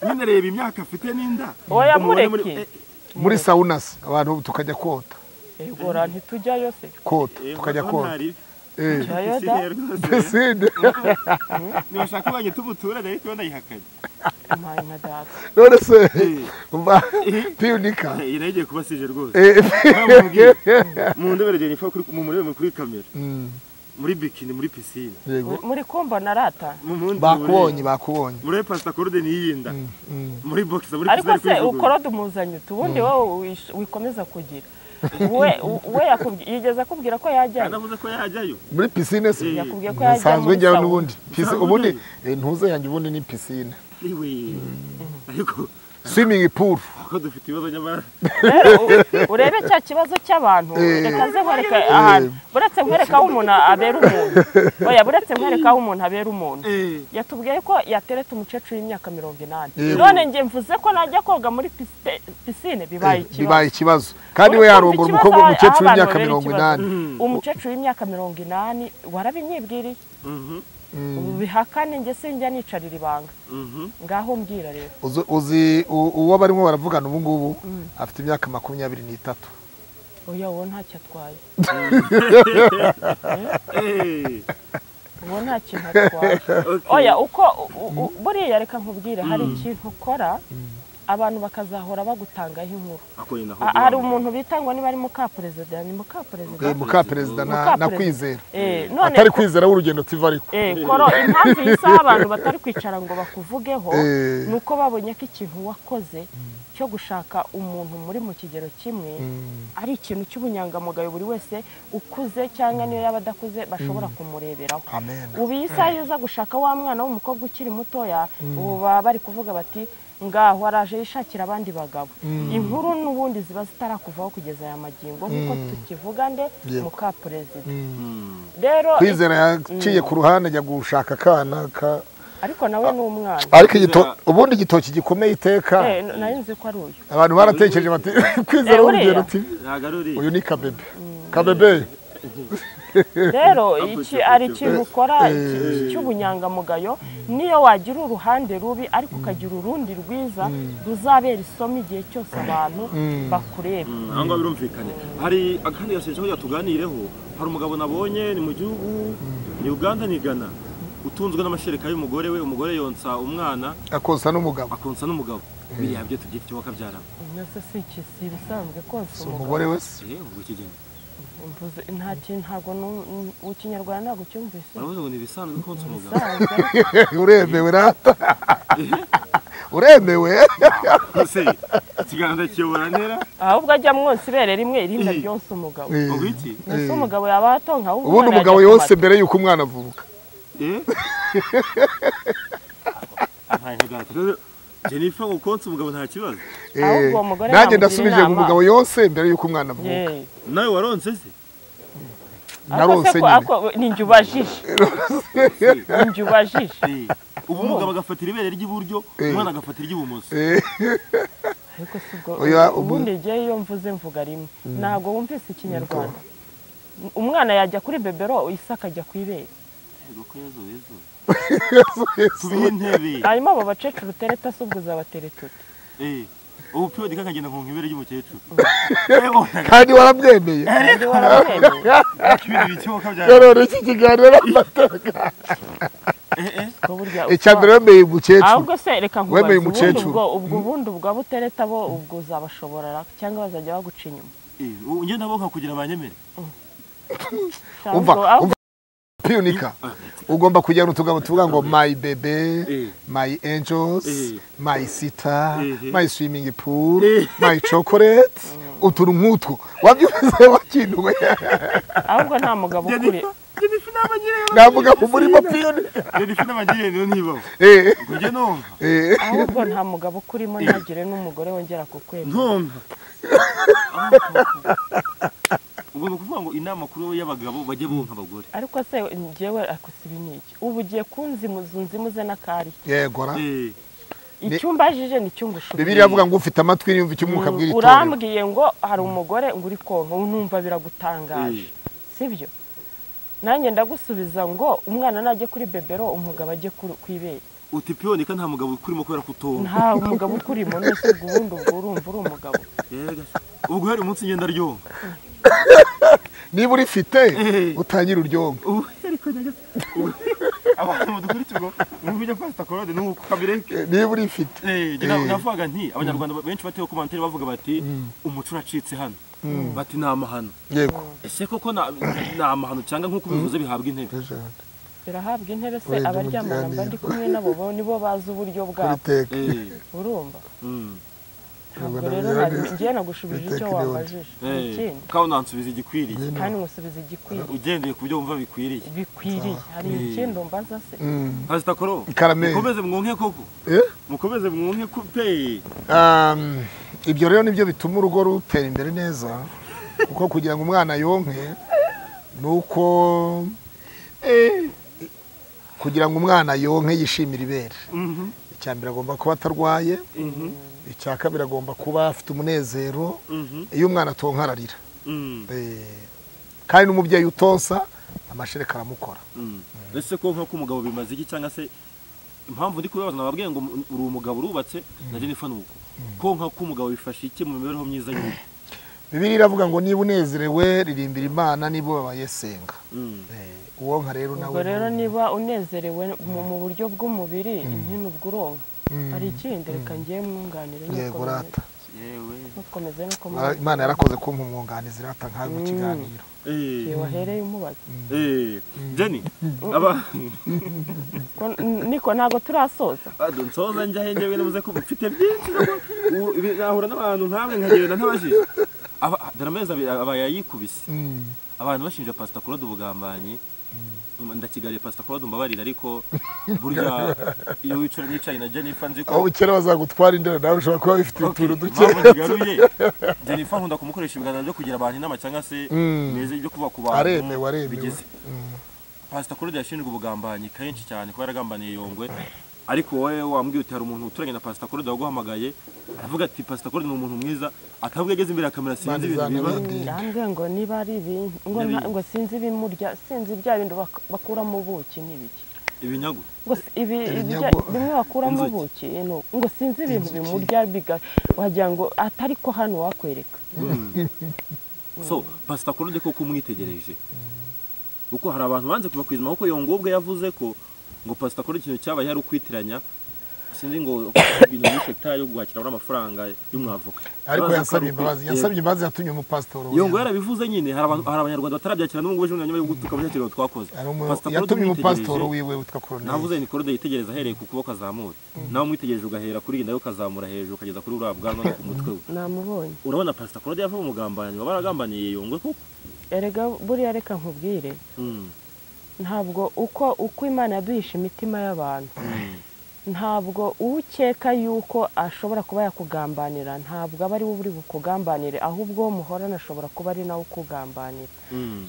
nyine reba imyaka afite n'inda Oya, umubone mureke. muri- eh, muri saunasi abantu tukajya kota egora ntitujyayo se kota eh, tukajya Madonna kota hari Eh, Jyayo da. pisine rwose pisine ntibashaka banyita umuturage ariko yo ndayihakanye mpaye nka data none se Eh. mba piyunika iyi nayo igiye kuba sije rwose Eh, Bamubwiye. mu ndebere jennifer kuri- mu murebe muri kamera mm, muri bikini muri pisine yego muri kumva na rata mu mundi bakubonye buriri. bakubonye muri pasipakorode niyinda mm. muri bogisa muri ariko se kwijugunya. ukorode umuzanye uti ubundi wowe wish- wikomeza kugira we we yakubwi- yigeze akubwira ko yajyayo anavuze ko yajyayo muri pisine se Eh. yakubwiye ko yajya nsanzwe muri njyayo sauna n'ubundi Pisi- Nsanzwe ubundi njyayo. eh, ntuze yanjye ubundi ni pisine iwe ariko swimming pool ako dufite ibibazo nyamara rero u- urebe cya kibazo cy'abantu Eh. reka ze nkwereka ahantu buretse nkwereka aho umuntu abera umuntu oya buretse nkwereka aho umuntu abera umuntu Eh, yatubwiye ko yateretse umukecuru w'imyaka mirongo inani Yego. none njye mvuze ko najya koga muri pisite- pisine bibaye Eh, ikibazo bibaye ikibazo kandi we Urumva yarongora ikibazo umukobwa aho w'umukecuru abantu w'imyaka babera mirongo ikibazo. inani umukecuru w'imyaka mirongo inani warabinyibwiriye mhm, ubu bihakane njye sinjya nicarira ibanga mhm. ngaho mbwira rero Uzi- uzi u- uwo barimo baravugana ubu ngubu afite imyaka makumyabiri n'itatu oya uwo ntacyo atwaye Eh, uwo nta kintu atwaye okay. oya uko u- u- buriya reka nkubwire hari ikintu ukora abantu bakazahora bagutangaho inkuru Ako nyina aho Ha- hari duhamba. umuntu bitangwa niba ari mukaperezida ni mukaperezida Eh, mukaperezida na na kwizera Eh, none atari kwizera w'urugendo tuva ariko Eh, koro impamvu y'isaha abantu batari kwicara ngo bakuvugeho Eh. ni uko babonye ko ikintu wakoze cyo gushaka umuntu muri mu kigero kimwe ari ikintu cy'ubunyangamugayo buri wese ukuze cyangwa niyo yaba adakuze bashobora kumureberaho amen ubu iyi saha iyo uza gushaka wa mwana w'umukobwa ukiri mutoya ubu baba bari kuvuga bati ngaho araje yishakira abandi bagabo inkuru n'ubundi ziba zitarakuvaho kugeza aya magingo nk'uko tukivuga nde Yego. muka perezida rero kwizera yaciye ku ruhande ajya gushaka akana ka- ariko nawe ni umwana ariko igito- ubundi igitoki gikomeye iteka Eh, n- nari nzi ko ari uyu abantu baratekereje bati kwizera Eh, buriya. w'urugendo tuva ntabwo ari uriya uyu ni kabebe kabebe rero Apple iki chip, ari chip. ikintu ukora iki- iki cy'ubunyangamugayo niyo wagira uruhande rubi ariko ukagira urundi rwiza ruzabera isomo igihe cyose abantu bakureba aho ngaho birumvikanye hari akandi gasengesho kugira tuganireho hari umugabo nabonye ni mu gihugu ni uganda ni ghana utunzwe n'amashereka y'umugore we umugore yonsa umwana akonsa n'umugabo akonsa n'umugabo biriya byo tubyita icyo wakabyara mbese si iki si ibisanzwe konsa si umugabo umugore wese eh ubwo ikigeni mvuze nta kintu ntabwo nu- nu- mu kinyarwanda ntabwo cyumvise baravuze ngo ni ibisanzwe konsa umugabo bisanzwe uremewe rata uremewe se ikiganza kiyobora ntera ahubwo ajya mwonsa ibere rimwe irinda Eh. ryonsa umugabo Eh, ubwo iki mbese umugabo yaba yatonka ahubwo ubundi umwana umugabo yajya yose kumata. mbere y'uko umwana avuka eh ahantu gato jennifer ngo konsa umugabo nta kibazo Ahubwo uwo mugore nanjye namugira ndasubije ku inama. mugabo yose mbere y'uko umwana avuka yeee nawe waronse se narose nyine ni njye ubajije ni njye ubajije Eh, ubu umugabo agafatira ibere ry'iburyo Eh. umwana agafatira iry'ibumoso Eh, ariko si ubwo Oya, ubu- ubundi njyewe iyo mvuze mvuga rimwe ntabwo wumvise ikinyarwanda umwana yajya kuri bebero isi akajya ku ibere Yego ko yezu yezu Yesu, Yesu. tubihe intebe hanyuma abo bacecuru utereta se ubwo uzabatereta ute Eh, ubu piyo kakagenda nkonka ibere ry'umukecuru Yego, kandi warabyemeye kandi warabwemeye ariko ibintu bikiboka bya rero iki kiganiro amateka Eh, eh. ko burya icya mbere wemeye umukecuru ahubwo se reka nkubaze Wemeye ubundi umukecuru. ubwo ubwo ubundi ubwo abo utereta bo ubwo uzabashoborera cyangwa bazajya baguca inyuma Eh, ubu njye nabo nkakugira abanyemere Shaka umva ubwo- ahubwo umva piyunika ugomba kujyana utugabo tuvuga ngo my bebe Eh. my angels Eh. my sita Eh. my swimming pool Eh. my chocolate utuntu nk'utwo wabyumvise wakintuwe ahubwo nta mugabo ukuri jennifer n'abanyirene navuga ngo murimo piyunika jennifer n'abanyirene ntibaho Eh, ubwo njye nonka eh. ahubwo nta mugabo ukurimo ntagire n'umugore wongera kukwemera ntonka ugomba kuvuga ngo inama kuri y'abagabo bajye bunka abagore ariko se njyewe akusiba ni iki ubu ugiye kunzimuza unzimuze n'akari yegora Eh, icyo umbajije ni icyo ngushubiye bibiliya avuga ngo ufite amatwi yumva icyo umwuka abwira itorero urambwiye ngo hari umugore ngo uri konka ubu numva biragutangaje sibyo nanjye ndagusubiza ngo umwana najya kuri bebero umugabo ajye ku- ku ibere uti piyoneka nta mugabo ukurimo kubera kutonka nta mugabo ukurimo nese ubwo ubundi ubwo urumva uri umugabo Yega se. ubwo heri umunsi ngenda ryonka niba urifite Eh. utangira uryonka ubu heri ko nyaga abantu mudukurikiye ngo mwumvije pasita korode n'ubu kabireke niba urifite Eh, njye Eh. navuga nti abanyarwanda benshi batewe komantere bavuga bati umuco uracitse hano bati ni amahano yego ese koko na- ni amahano cyangwa nk'uko ubivuze bihabwa intebe birahabwa intebe se Wenda abaryamana mba ndi kumwe nabo bo nibo bazi uburyo kuri bwabo teke Eh, urumva mm, ntabwo Ntabwo rero nabyara- nari- ngewe nagushubije icyo Biteka inyota. wambajije eh, ikindi kandi unansubiza igikwiriye kandi musubiza igikwiriye ugendeye ku byo wumva bikwiriye bikwiriye hari Eh. ikindi umbaza se Mm. pasita koro Karame. mukomeze mwonke koko Eh? mukomeze mwonke ko pe Um, ibyo rero nibyo bituma urugo rutera imbere neza kuko kugira ngo umwana yonke ni uko kugira ngo umwana yonke yishimire ibere Mhm, icya mbere agomba kuba atarwaye mhm, icya kabiri agomba kuba afite umunezero mhm, iyo umwana atonka ararira mhm, Eh, kandi n'umubyeyi utonsa amashereka aramukora mhm. ese ko nko k'umugabo bimaze iki cyangwa se impamvu ndi kubibaza nababwiye ngo uri umugabo urubatse na jennifer ni uko konka k'umugabo bifasha iki mu mibereho myiza y'urugo bibiri iravuga ngo niba unezerewe ririmbira imana niba ubabaye senga Mm. Eh, uwonka rero nawe ubwo rero niba unezerewe mu mu buryo bw'umubiri inkino ubwo uronka hari ikindi reka ngewe mwunganire yego rata yewe ntukomeze no Mara- kumubwira Imana yarakoze kumpa umwunganizi rata nkawe mu kiganiro Eh. wahereye umubaza Eh, Jenny, aba Ko- n- niko ntabwo turasoza nsoza njya aho njyewe navuze ko mfite byinshi ubu ibi- nahura n'abantu nkamwe nkagenda ntabajije Aba- dore amezi abiri aba yayikubise Mm. abantu bashinja pasita claude ubugambanyi ndakigariye pasita claude mbabarira ariko burya iyo wicara nicaye na jennifer nzi aho ko bukera bazagutwara indera nawe ushobora kuba bifite Okay, utuntu duke impamvu nkigaruye jennifer nkunda kumukoresha ibiganza byo kugira abantu inama cyangwa se Mm. meze byo kuvuga ku bantu Aremewe, aremewe. bigize pasita claude yashinjwe ubugambanyi kenshi cyane kuba yaragambaniye yongwe ariko wowe wambwiye uti hari umuntu uturanye na pasita claude waguhamagaye aravuga ati pasita claude ni umuntu mwiza atavuga ageze imbere ya kamera sinzi ibintu Manizana biba bindi. Ndende. yambwiye ngo niba ari ibintu ngo nta- N'ibindi. ngo sinzi ibimurya sinzi bya bindi bak- bakuramo ubuki n'ibiki ibinyagu ngo si- ibi ibijya- Ibinyagu- bimwe bakuramo Inzuki. ubuki ni uku. ngo sinzi ibintu bimurya biga wagira ngo atari ko hano wakwereka so pasita claude koko umwitegereje kuko hari abantu banze kuva ku izima kuko yongo ubwe yavuze ko ngo pasita claude ikintu cyabaye ari ukwitiranya sinzi ngo ibintu muri sekitari yo guhakira muri amafaranga y'umwavoka ariko Baza yasabye ko ari imbabazi ukwi- yasabye imbabazi yatumye umupasitori Yego. yongo yarabivuze nyine hari abantu- hari abanyarwanda batarabyakira n'ubwo ejo bundi nyuma yo gutuka muri cyo twakoze Pastor Claude yatumye umwitegereje. umupasitori wiwe witwa koroneri navuze ni korode yitegereza ahereye ku kuboko azamura nawe umwitegereje ugahera kuri iyi nawe ukazamura hejuru ukageza kuri uriya bwanwa no ku mutwe we namubonye urabona pasita claude yava mu mugambanyi baba baragambaniye yongwe koko erega buriya reka nkubwire Mm, ntabwo uko uko imana yaduhisha imitima y'abantu mm, ntabwo ukeka yuko ashobora kuba yakugambanira ntabwo aba ari we uri bukugambanire ahubwo muhorana ashobora kuba ari nawe ukugambanira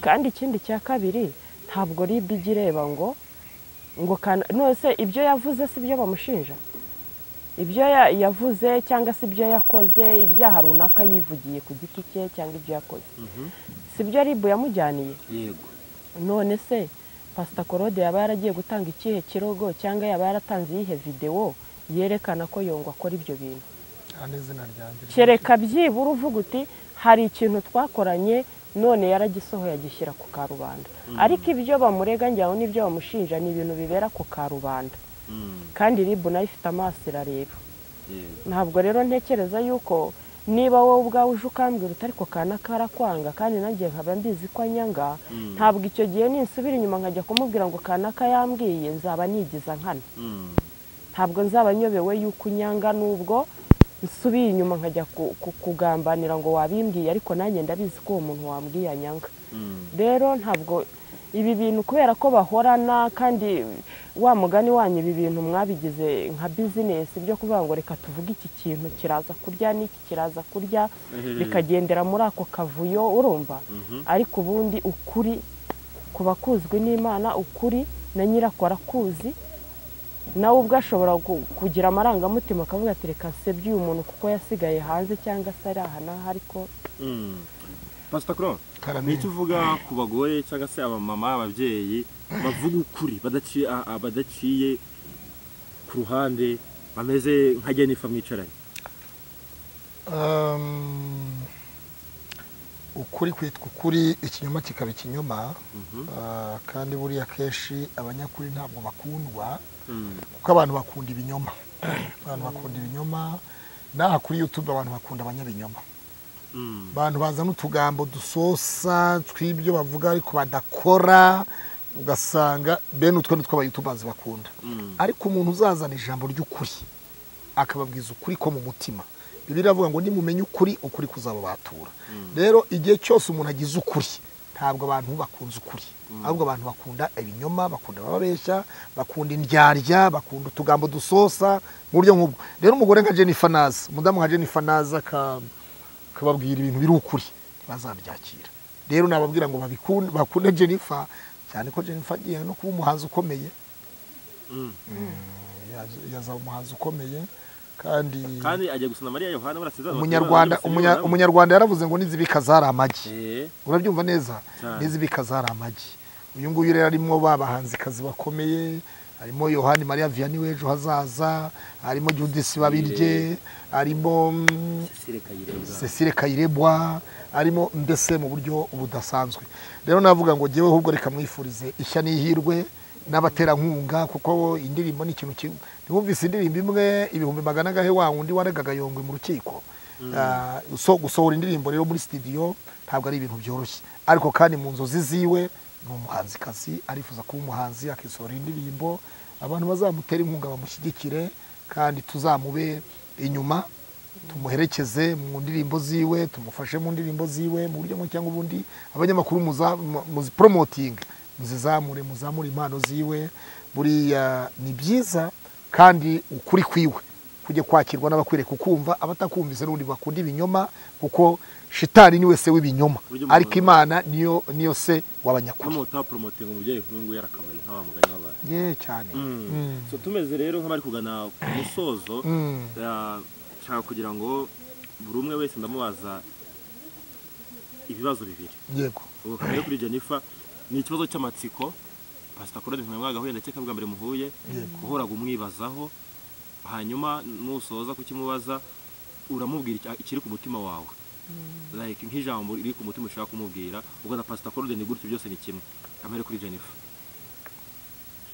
kandi ikindi cya kabiri ntabwo rib ijya ireba ngo ngo kana- nose ibyo yavuze si byo bamushinja ibyo ya- yavuze cyangwa se ibyo yakoze ibyaha runaka yivugiye ku giti cye cyangwa ibyo yakoze si byo ribu yamujyaniye yego none se pasita korode yaba yaragiye gutanga ikihe kirogo cyangwa yaba yaratanze iyihe videwo yerekana ko yongwa akora ibyo bintu kandi izina ryanjye kereka byibura uvuga uti hari ikintu twakoranye none yaragisohoye agishyira ku karubanda ariko ibyo bamurega njyaho n'ibyo bamushinja ni ibintu bibera ku karubanda Mm, kandi ribu nayo ifite amaso irareba yego ntabwo rero ntekereza yuko niba wowe ubwawe uje ukambwira utari ko kana karakwanga kandi nanjye nkaba mbizi ko anyanga ntabwo icyo gihe ninsubira inyuma nkajya kumubwira ngo kanaka yambwiye nzaba nigiza nkana Mm, ntabwo nzaba nyobewe yuko unyanga n'ubwo nsubiye inyuma nkajya ku- ku- kugambanira ngo wabimbwiye ariko nanjye ndabizi ko uwo muntu wambwiye anyanga mm, rero ntabwo ibi bintu kubera ko bahorana kandi wa mugani wanyu ibi bintu mwabigize nka bizinesi byo kuvuga ngo reka tuvuge iki kintu kiraza kurya n'iki kiraza kurya Mhm. bikagendera muri ako kavuyo urumva mhm, ariko ubundi ukuri kuba kuzwi n'imana ukuri na nyirako arakuzi nawe ubwo ashobora ku- kugira amarangamutima akavuga ati reka nsebye uyu muntu kuko yasigaye hanze cyangwa se ari aha n'aha ariko mm. Pastor Claude, karame nicyo uvuga ku bagore cyangwa se abamama ababyeyi bavuga ukuri badaciye a- a- badaciye ku ruhande bameze nka Jennifer mwicaranye Um, ukuri kwitwa ukuri ikinyoma kikaba ikinyoma Mhm. Ah, kandi buriya kenshi abanyakuri ntabwo bakundwa Mm, kuko abantu bakunda ibinyoma abantu bakunda ibinyoma n'aha kuri youtube abantu bakunda abanyabinyoma mm, abantu bazana utugambo dusosa tw'ibyo bavuga ariko badakora ugasanga bene utwo nitwo abayutubazi bakunda mm, ariko umuntu uzazana ijambo ry'ukuri akababwiza ukuri ko mu mutima bibiri iravuga ngo nimumenye ukuri ukuri kuzababatura rero igihe cyose umuntu agize ukuri ntabwo abantu bakunze ukuri ahubwo abantu bakunda ibinyoma bakunda abababeshya bakunda indyarya bakunda utugambo dusosa mu buryo nk'ubwo rero umugore nka jennifer naza umudamu nka jennifer naza aka ukababwira ibintu biri ukuri bazabyakira rero nababwira ngo babikunde bakunde jennifer cyane ko jennifer agiye no kuba umuhanzi ukomeye mm. Yaje- yazaba umuhanzi ukomeye kandi kandi ajya gusa na Mariya Yohana barasezerana umunyarwanda bati- umunya- umunyarwanda yaravuze ngo nizibika zari amagi Eh, urabyumva neza Cyane. nizibika zari amagi uyu nguyu rero arimo ba bahanzikazi bakomeye harimo yohani mariya vianney w'ejo hazaza harimo judisi babirye harimo mm, Cecile Kayirebwa. Cecile Kayirebwa arimo mbese mu buryo budasanzwe rero navuga ngo jyewe ahubwo reka mwifurize ishya n'ihirwe n'abaterankunga kuko indirimbo ni ikintu kimwe ntiwumvise indirimbo imwe ibihumbi magana agahe wa wundi waregaga yongwe mu rukiko Ah, so- gusohora indirimbo rero muri studio ntabwo ari ibintu byoroshye ariko kandi mu nzozi ziwe ni umuhanzikazi arifuza kuba umuhanzi akisohora indirimbo abantu bazamutera inkunga bamushyigikire kandi tuzamube inyuma tumuherekeze mu ndirimbo ziwe tumufashe mu ndirimbo ziwe mu buryo bumwe cyangwa ubundi abanyamakuru muza- mu- muziporomotinga muzizamure muzamure impano ziwe buriya ni byiza kandi ukuri kwiwe kujya kwakirwa n'abakwereka ukumva abatakumvise n'ubundi bakunda ibinyoma kuko shitani niwe se w'ibinyoma Buryo ariko umuntu- imana niyo niyo se Hano w'abanyakuri utapromotinga umubyeyi nk'ungu yarakabari nka wa mugani wabaye ye cyane Mm. So, tumeze rero nk'abari kugana ku musozo Mm. ah, nshaka kugira ngo buri umwe wese ndamubaza ibibazo bibiri yego ubu kamere kuri jennifer ni ikibazo cy'amatsiko pasita korode nka mwagahuye ndakeka bwa mbere muhuye uhoraga umwibazaho hanyuma nusoza kukimubaza uramubwira icya- ikiri ku mutima wawe like nk'ijambo riri ku mutima ushaka kumubwira ubwo na pasita korode ni gutyo byose ni kimwe kamere kuri jennifer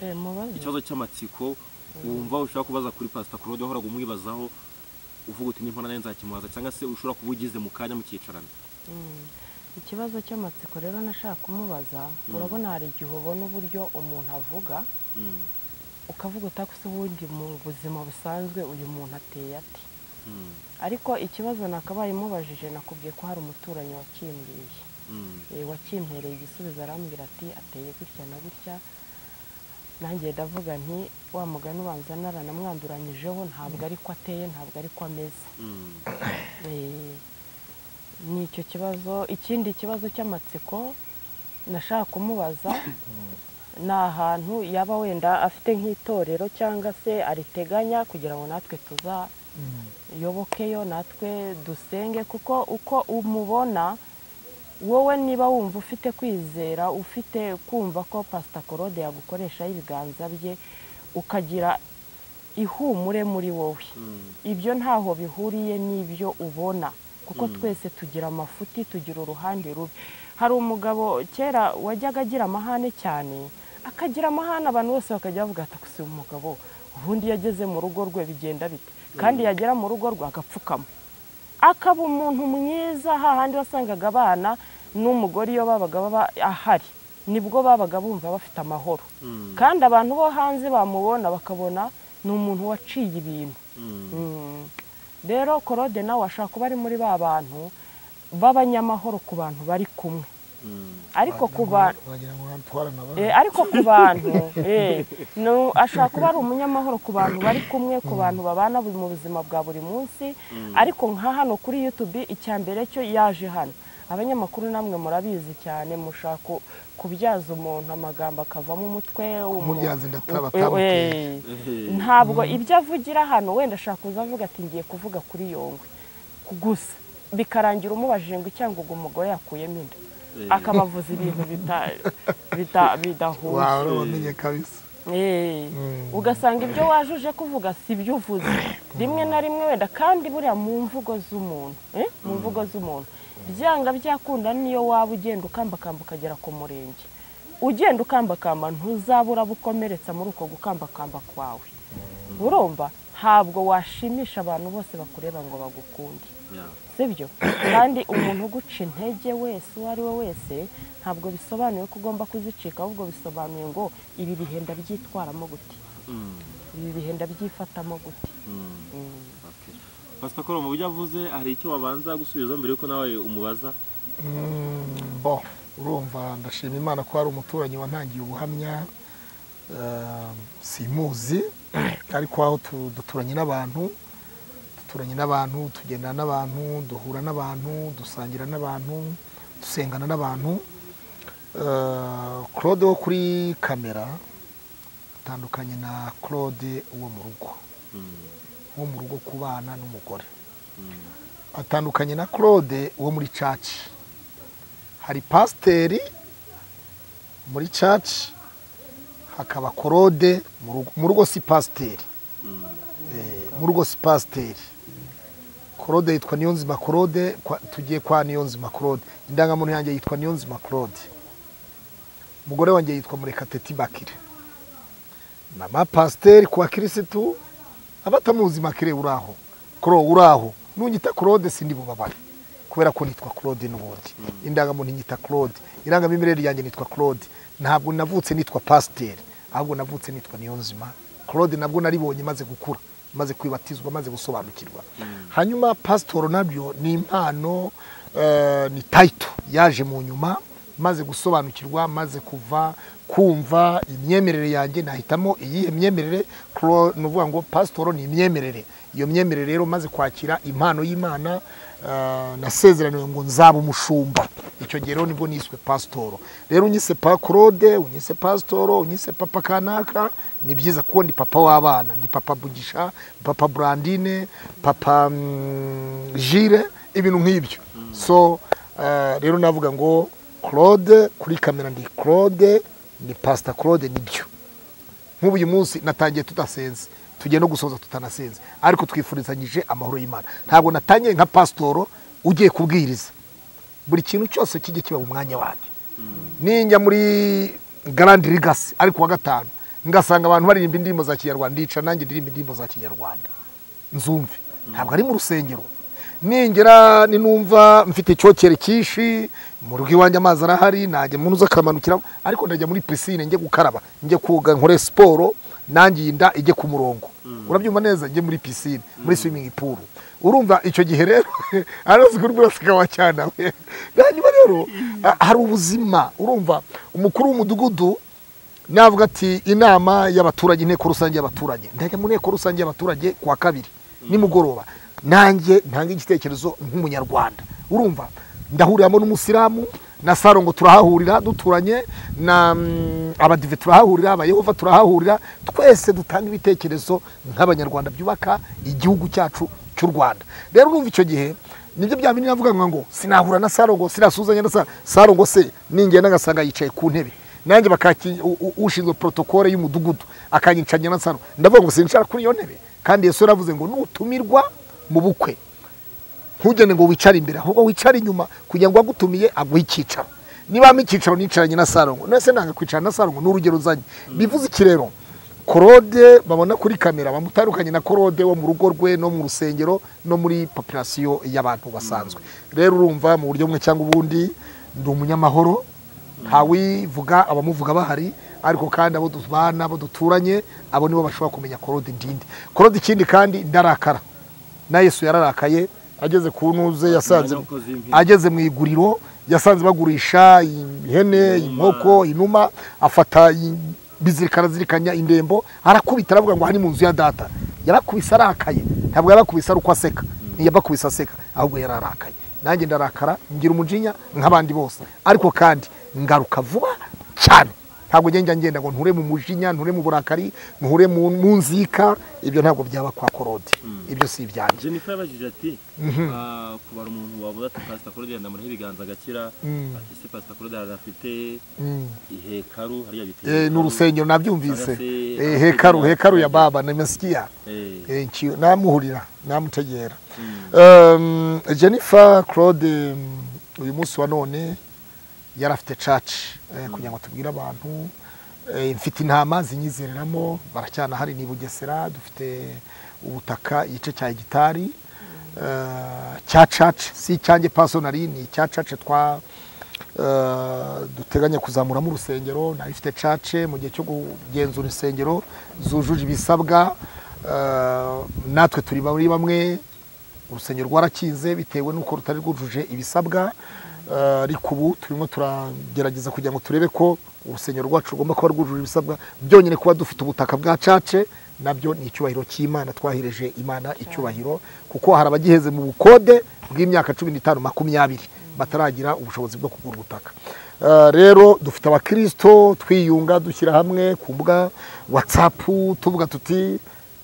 Eh, mubaze. ikibazo cy'amatsiko wumva ushaka kubaza kuri pasita korode wahoraga umwibazaho uvuga uti nimpana nayo nzakimubaza cyangwa se ushobora kuba ugize mu kanya mukicarana Mm. ikibazo cy'amatsiko rero nashaka kumubaza urabona hari igihe ubona uburyo umuntu avuga Mm, ukavuga utakuse ubundi mu buzima busanzwe uyu muntu ateye ate mm, ariko ikibazo nakabaye mubajije nakubwiye ko hari umuturanyi wakimbwiye mm, Eh, wakimpereye igisubizo arambwira ati ateye gutya na gutya nanjye ndavuga nti wa mugani ubanza naranamwanduranyijeho ntabwo ari ko ateye ntabwo ari ko ameze Eh, ni icyo kibazo ikindi kibazo cy'amatsiko nashaka kumubaza ni ahantu yaba wenda afite nk'itorero cyangwa se ariteganya kugira ngo natwe tuza yobokeyo natwe dusenge kuko uko umubona wowe niba wumva ufite kwizera ufite kumva ko pasita korode yagukoreshaho ibiganza bye ukagira ihumure muri wowe ibyo ntaho bihuriye n'ibyo ubona kuko twese tugira amafuti tugira uruhande rubi hari umugabo kera wajyaga agira amahane cyane akagira amahane abantu bose bakajya bavuga ati gusa uyu mugabo ubundi yageze mu rugo rwe bigenda bite kandi yagera mu rugo rwe agapfukama akaba umuntu mwiza hahandi wasangaga abana n'umugore iyo babaga baba ahari nibwo babaga bumva bafite amahoro kandi abantu bo hanze bamubona bakabona ni umuntu waciye ibintu Mm. rero korode nawe ashobora kuba ari muri ba bantu b'abanyamahoro ku bantu bari kumwe ariko ku bantu wagira ngo urantwara na ba- Eh, ariko ku bantu eh, no- ashobora kuba ari umunyamahoro ku bantu bari kumwe ku bantu babana bu- mu buzima bwa buri munsi ariko nka hano kuri youtube icya mbere cyo yaje hano abanyamakuru namwe murabizi cyane mushaka ku- kubyaza umuntu amagambo akavamo umutwe umu- kumuryaza inda ataba Eh, atamuteye eh, ntabwo ibyo avugira hano wenda ashaka kuza avuga ati ngiye kuvuga kuri yongwe gusa bikarangira umubajije ngo icyangwa ubwo umugore yakuyemo inda akaba avuze ibintu bita- bita- bidahuye wawe urabamenye kabisa Eh, ugasanga ibyo waje uje kuvuga si byo uvuze rimwe na rimwe wenda kandi buriya mu mvugo z'umuntu eh, mu mvugo z'umuntu byanga byakunda niyo waba ugenda ukambakamba ukagera ku murenge ugenda ukambakamba ntuzabura bukomeretsa muri uko gukambakamba kwawe urumva ntabwo washimisha abantu bose bakureba ngo bagukunde sibyo kandi umuntu uguca intege wese uwo ari we wese ntabwo bisobanuye ko ugomba kuzicika ahubwo bisobanuye ngo ibi bihe ndabyitwaramo gute ibi bihe ndabyifatamo gute pasitakoro mu byo avuze hari icyo wabanza gusubiza mbere yuko nawe umubaza Mm, bo urumva ndashima imana ko hari umuturanyi wantangiye ubuhamya eh, simuzi ariko aho tu- duturanye n'abantu duturanye n'abantu tugendana n'abantu duhura n'abantu dusangira n'abantu dusengana n'abantu Eh, claude wo kuri kamera atandukanye na claude wo mu rugo wo mu rugo ku bana n'umugore atandukanye na claude wo muri caci hari pasiteri muri caci hakaba korode mu rugo- mu rugo si pasiteri Eh, mu rugo si pasiteri korode yitwa niyonzima korode kwa- tugiye kwa niyonzima korode indangamuntu yanjye yitwa niyonzima korode umugore wanjye yitwa murekatete bakire ni amapasiteri ku bakirisitu abatamuzi makire uraho kuro uraho nungita claude sindi bubabare kubera ko nitwa claude n'ubundi indangamuntu nyita claude irangamimerere yanjye nitwa claude ntabwo navutse nitwa pasiteri ahubwo navutse nitwa niyonzima claude nabwo naribonye maze gukura maze kwibatizwa maze gusobanukirwa hanyuma pasitoro nabyo ni impano eh, ni tayito yaje mu nyuma maze gusobanukirwa maze kuva kumva imyemerere yanjye nahitamo iyihe myemerere Cro- ni ukuvuga ngo pasitoro ni imyemerere iyo myemerere rero maze kwakira impano y'imana eh, nasezeraniwe ngo nzaba umushumba icyo gihe rero nibwo niswe pasitoro rero unyise pa claude unyise pasitoro unyise papa kanaka ni byiza kuko ndi papa w'abana ndi papa bugisha papa burandine papa mm, jire ibintu nk'ibyo so eh, rero navuga ngo claude kuri kamera ndi claude ni pasita claude nibyo nk'ubu uyu munsi natangiye tudasenze tugiye no gusoza tutanasenze ariko twifurizanyije amahoro y'imana ntabwo natangiye nka pasitoro ugiye kubwiriza buri kintu cyose kijye kiba mu mwanya wacyo ninjya muri garandi rigasi ariko wa gatanu ngasanga abantu baririmba indirimbo za kinyarwanda ndica nanjye ndirimba indirimbo za kinyarwanda nzumve ntabwo ari mu rusengero ningera ninumva mfite icyokere cyinshi mu rugo iwanjye amazi arahari najya mu nzu akamanukiramo ariko ndajya muri pisine njye gukaraba njye koga nkore siporo nangiye inda ijye ku murongo urabyumva neza njye muri pisine muri swimming pool urumva icyo gihe rero arazi kuri buri wese akaba cyanawe hanyuma rero ha- hari ubuzima urumva umukuru w'umudugudu navuga ati inama y'abaturage inteko rusange y'abaturage ndajya mu nteko rusange y'abaturage ku wa kabiri nimugoroba nanjye ntanga igitekerezo nk'umunyarwanda urumva ndahuriramo n'umusilamu na saro ngo turahahurira duturanye na mm, abadive turahahurira abayehova turahahurira twese dutanga ibitekerezo nk'abanyarwanda byubaka igihugu cyacu cy'u rwanda rero urumva icyo gihe nibyo bya bindi navuga ngo sinahura na saro ngo sinasuzanya na saro saro ngo se ningenda ngasanga yicaye ku ntebe nanjye bakaki u- u- ushinzwe protokole y'umudugudu akanyicanya na saro ndavuga ngo sincara kuri iyo ntebe kandi yesu yaravuze ngo nutumirwa mu bukwe ntugende ngo wicare imbere ahubwo wicare inyuma kugira ngo uwagutumiye aguhe icyicaro niba hamwe icyicaro nicaranye na sarongo nese nanga kwicarana na sarongo ni urugero uzanye bivuze iki rero korode babona kuri kamera bamutandukanye na korode wo mu rugo rwe no mu rusengero no muri populasiyo y'abantu basanzwe rero urumva mu buryo bumwe cyangwa ubundi ndi umunyamahoro ntawivuga abamuvuga bahari ariko kandi abo tubana abo duturanye abo nibo bashobora kumenya korode ndinde korode ikindi kandi ndarakara na yesu yararakaye ageze ku ntuze yasanze Umwanya wo kuzimpira. ageze mu iguriro yasanze bagurisha ihene inkoko inuma afata i- bizirikana zirikanya indembo arakubita aravuga ngo aha ni mu nzu ya data yarakubise arakaye ntabwo yarakubise ari uko aseka ntiyabakubise aseka ahubwo yararakaye nanjye ndarakara ngira umujinya nk'abandi bose ariko kandi ngaruka vuba cyane ntabwo ngenda ngenda ngo nture mu mujinya nture mu burakari nture mu mu nzika ibyo ntabwo byaba kwa korode ibyo si ibyanjye jennifer yabajije ati "Ah, kubara umuntu wabuze ati pasita korode ndamuraho ibiganza agakira Mm. ati se pasita korode afite Mm. ihekaru hariya bita Eh, ni urusengero nabyumvise Arase- Eh, hekaru hekaru ya baba nimesikia Eh, Eh, nki- namuhurira namutegera Um, jennifer claude um, uyu munsi wa none yari afite caci kugira ngo tubwire abantu Eh, mfite intama zinyizereramo baracyana hari ni bugesera dufite ubutaka igice cya hegitari eh, cya caci si icyanjye pasonari ni icya caci twa eh, duteganya kuzamuramo urusengero nayo ifite cace mu gihe cyo kugenzura insengero zujuje ibisabwa eh, natwe turi muri bamwe urusengero rwarakinze bitewe n'uko rutari rwujuje ibisabwa eh, ariko ubu turimo turagerageza kugira ngo turebe ko urusengero rwacu rugomba kuba rwujuje ibisabwa byonyine kuba dufite ubutaka bwa cace nabyo ni icyubahiro cy'imana twahereje imana icyubahiro kuko hari abagiheze mu bukode bw'imyaka cumi n'itanu makumyabiri bataragira ubushobozi bwo kugura ubutaka Eh, rero dufite abakirisito twiyunga dushyira hamwe ku mbuga watsapu tuvuga tuti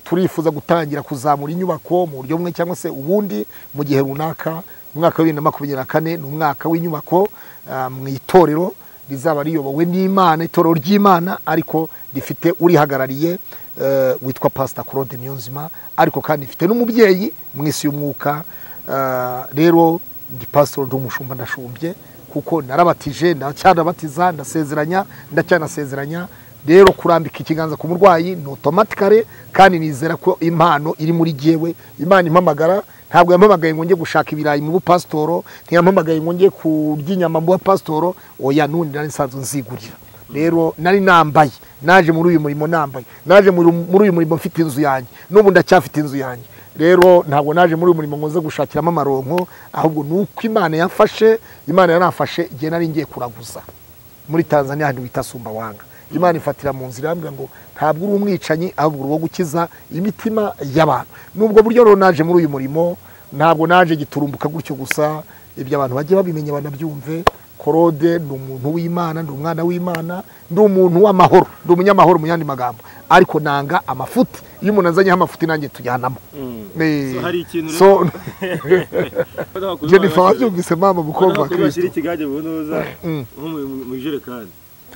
turifuza gutangira kuzamura inyubako mu buryo bumwe cyangwa se ubundi mu gihe runaka umwaka wa bibiri na makumyabiri na kane ni umwaka w'inyubako ah, mu itorero rizaba riyobowe n'imana itorero ry'imana ariko rifite urihagarariye eh, witwa pasita claude miyonzima ariko kandi rifite n'umubyeyi mu isi y'umwuka Ah, rero ndi pasitoro ndi umushumba ndashumbye kuko narabatije ndacyanabatiza ndasezeranya ndacyanasezeranya rero kurambika ikiganza ku murwayi ni otomatikare kandi nizera ko impano iri muri jyewe imana impamagara ntabwo yampamagaye ngo njye gushaka ibirayi mu bupasitoro ntiyampamagaye ngo njye kurya inyama mu bupasitoro oya n'ubundi nari nsanzwe nzigurira rero nari nambaye naje muri uyu murimo nambaye naje muri muri uyu murimo mfite inzu yanjye n'ubu ndacyafite inzu yanjye rero ntabwo naje muri uyu murimo ngo nze gushakiramo amaronko ahubwo ni uko imana yafashe imana yaranafashe igihe nari ngiye kuraguza muri tanzania ahantu bita sumbawanga imana ifatira mu nzira irambwira ngo ntabwo uri umwicanyi ahubwo uri uwo gukiza imitima y'abantu nubwo buryo rero naje muri uyu murimo ntabwo naje giturumbuka gutyo gusa ibyo abantu bajye babimenya banabyumve korode ni umuntu w'imana ndi umwana w'imana ndi umuntu w'amahoro ndi umunyamahoro mu yandi magambo ariko nanga amafuti iyo umuntu azanyeho amafuti nanjye tujyanamo mm. Eh, So hari ikintu so Hano bakuru jennifer bashyira- wabyumvise mama hano mukobwa wa bakuru bashyira kirisito ikigage mu ntuza Mm. nko mu- mu- mu ijerekani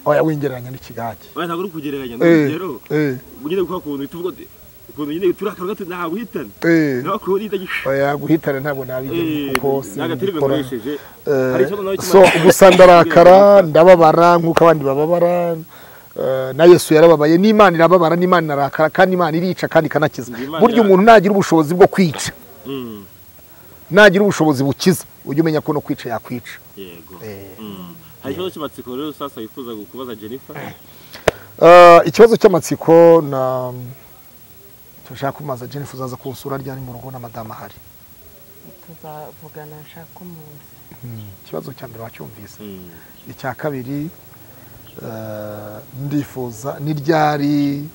oya wingereranya n'ikigage Oya, ntabwo uri kugereranya ni Eh, urugero eh, nyine guha ukuntu tuvuga uti, ukuntu nyine turakara gato ntabwo uhitana eh. ntabwo uhita gisha oya guhitana ntabwo nabigenda kuko nta gatebe simbikora gakoresheje Eh, hari ikibazo nawe so kimara- gusa ndarakara ndababara nk'uko abandi bababara eh, na yesu yarababaye n'imana irababara n'imana inarakara kandi imana irica kandi ikanakiza Imana burya ira- umuntu nagira ubushobozi bwo kwica Mm, nagira ubushobozi bukiza ujye umenya ko no kwica yakwica yego Eh. Mm. hari ikibazo cy'amatsiko rero sasa wifuza kubaza jennifer Eh, ikibazo cy'amatsiko na turashaka kumaza jennifer uzaza kunsura ryari mu rugo na madamu ahari tuzavugana nshaka umunsi ikibazo cya mbere wacyumvise Mm. icya kabiri eh, ndifuza ni ryari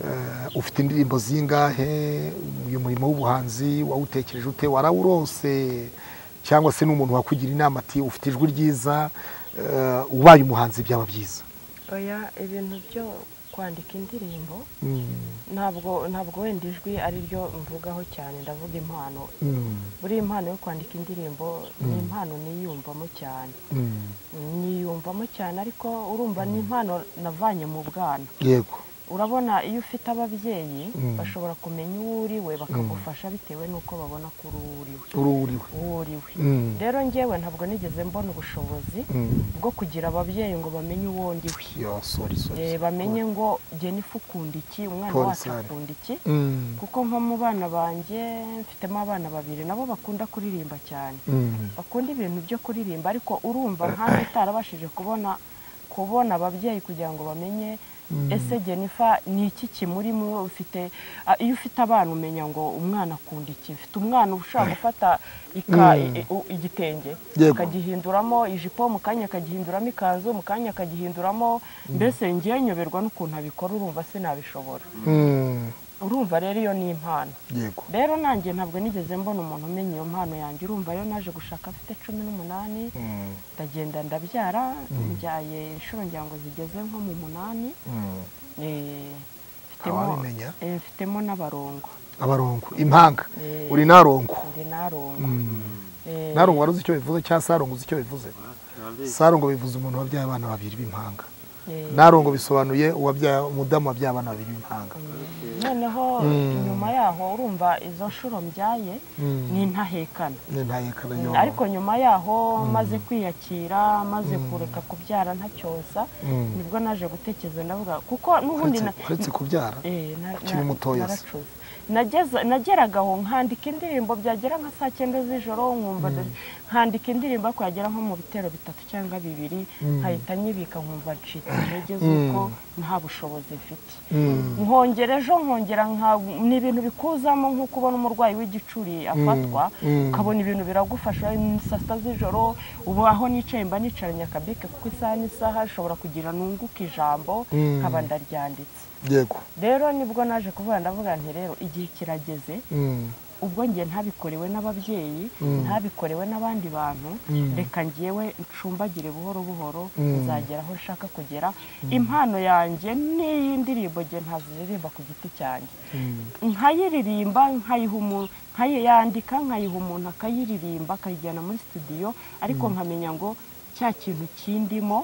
eh, ufite indirimbo zingahe uyu murimo w'ubuhanzi wawutekereje ute warawurose cyangwa se n'umuntu wakugira inama ati ufite ijwi ryiza eh, ubaye umuhanzi byaba byiza oya ibintu byo kwandika indirimbo Mm, ntabwo ntabwo wenda ijwi ari ryo mvugaho cyane ndavuga impano mm, buriya impano yo kwandika indirimbo ni impano niyumvamo cyane mm. niyumvamo cyane ariko urumva ni impano navanye mu bwana yego urabona iyo ufite ababyeyi Mm. bashobora kumenya uwo uriwe bakagufasha bitewe n'uko babona ko uri uwo uriwe uri uriwe uwo uriwe Mm. rero njyewe ntabwo nigeze mbona ubushobozi Mm. bwo kugira ababyeyi ngo bamenye uwo ndiwe yo sorry sorry Eh, sorry. bamenye ngo jenifu ukunda iki umwana Paul wacu Sarah. akunda iki Mm, kuko nko mu bana banjye mfitemo abana babiri nabo bakunda kuririmba cyane mm. bakunda ibintu byo kuririmba ariko urumva nkanjye utarabashije kubona kubona ababyeyi kugira ngo bamenye ese jenifa ni iki kimurimo ufite a- iyo ufite abana umenya ngo umwana akunda iki mfite umwana ushobora gufata ika- Mm. i- u- igitenge Yego. akagihinduramo ijipo mu kanya akagihinduramo ikanzu mu kanya akagihinduramo mbese ngewe nyoberwa n'ukuntu abikora urumva sinabishobora Mm, urumva rero iyo ni impano yego rero nanjye ntabwo nigeze mbona umuntu umenya iyo mpano yanjye urumva rero naje gushaka mfite cumi n'umunani Mm, ndagenda ndabyara mbyaye inshuro ngira ngo zigeze nko mu munani mm. eh, mfitemo- Ntawabimenya. eh, mfitemo n'abarongo abarongo impanga Eh. uri narongo ndi narongo Eh, narongo wari uzi icyo bivuze cyangwa sarongo uzi icyo bivuze Ntabizi. sarongo bivuze umuntu wabyaye abana babiri b'impanga eh, narongo bisobanuye uwabyaye umudamu wabyaye abana babiri b'impanga noneho nyuma yaho urumva izo nshuro mbyaye Mm. ni intahekana ni ntayekana yo ariko nyuma yaho maze kwiyakira maze kureka kubyara ntacyonsa Mm. nibwo naje gutekereza ndavuga kuko n'ubundi uretse na- uretse kubyara Eh, na- ukiri na- mutoya se. naracuze. Nageza- nageraga aho nkandika indirimbo byagera nka saa cyenda z'ijoro nkumva nda- nkandika indirimbo ariko yagera nko mu bitero bitatu cyangwa bibiri nkahita nyibika nkumva ncitse intege z'uko nta bushobozi mfite Mm. nkongera ejo nkongera nka ni ibintu bikuzamo nko kubona umurwayi w'igicuri afatwa ukabona ibintu biragufasha ni saa sita z'ijoro ubu aho nicaye mba nicaranye akabike kuko isaha n'isaha ishobora kugira nunguka ijambo nkaba ndaryanditse yego rero nibwo naje kuvuga ndavuga nti rero igihe kirageze Mm. ubwo njye ntabikorewe n'ababyeyi ntabikorewe n'abandi bantu reka ngewe ncumbagire buhoro buhoro nzagera aho nshaka kugera impano yanjye n'iy'indirimbo nge ntaziririmba ku giti cyanjye nkayiririmba nkayiha umuntu nkayandika nkayiha umuntu akayiririmba akayijyana muri studio ariko nkamenya ngo cya kintu kindimo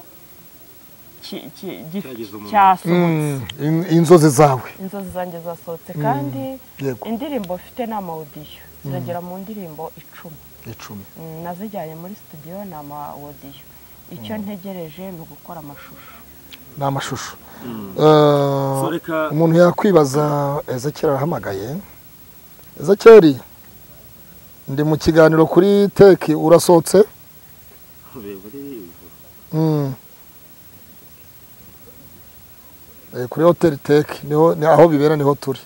ki- ki- gi- Cyagize umuntu. cyasohotse Mm. In- inzozi zawe inzozi zanjye zasohotse kandi yego. indirimbo mfite ni amawodiyo ziragera mu ndirimbo icumi icumi Mm, nazijyanye muri studio ni amawodiyo icyo ntegereje ni ugukora amashusho ni amashusho Eh, So reka- umuntu yakwibaza ezekeri arahamagaye ezekeri ndi mu kiganiro kuri teki urasohotse Mm. Eh, kuri hoteli teki niho ni aho bibera niho turi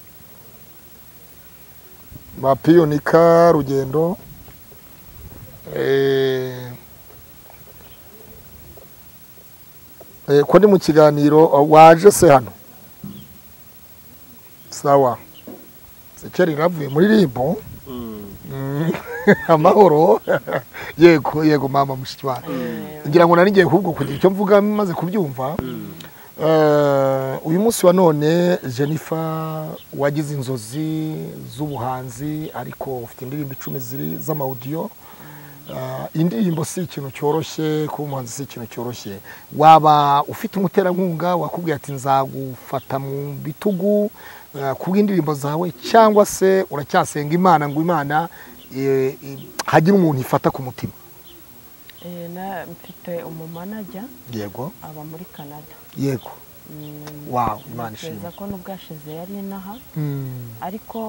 bapiyonika rugendo Eh, eh, ko ndi mu kiganiro oh, waje se hano sawa sekeri ravuye muri ribu Mm. Mm. amahoro yego yego mama mushiki wanjye ngira ngo nari ngiye kubwo kugira icyo mvuga maze kubyumva Eh, uyu munsi wa none jennifer wagize inzozi z'ubuhanzi ariko ufite indirimbo icumi ziri z'amawudiyo Eh, indirimbo si ikintu cyoroshye kuba umuhanzi si ikintu cyoroshye waba ufite umuterankunga wakubwiye ati nzagufata mu bitugu eh, ku bw'indirimbo zawe cyangwa se uracyasenga imana ngo imana eh, eh, hagire umuntu ifata ku mutima Eh, na- mfite umumanajya yego aba muri canada yego Mm, wawe imana ntekereza ishimwe ko n'ubwo yashize yari inaha Mm. ariko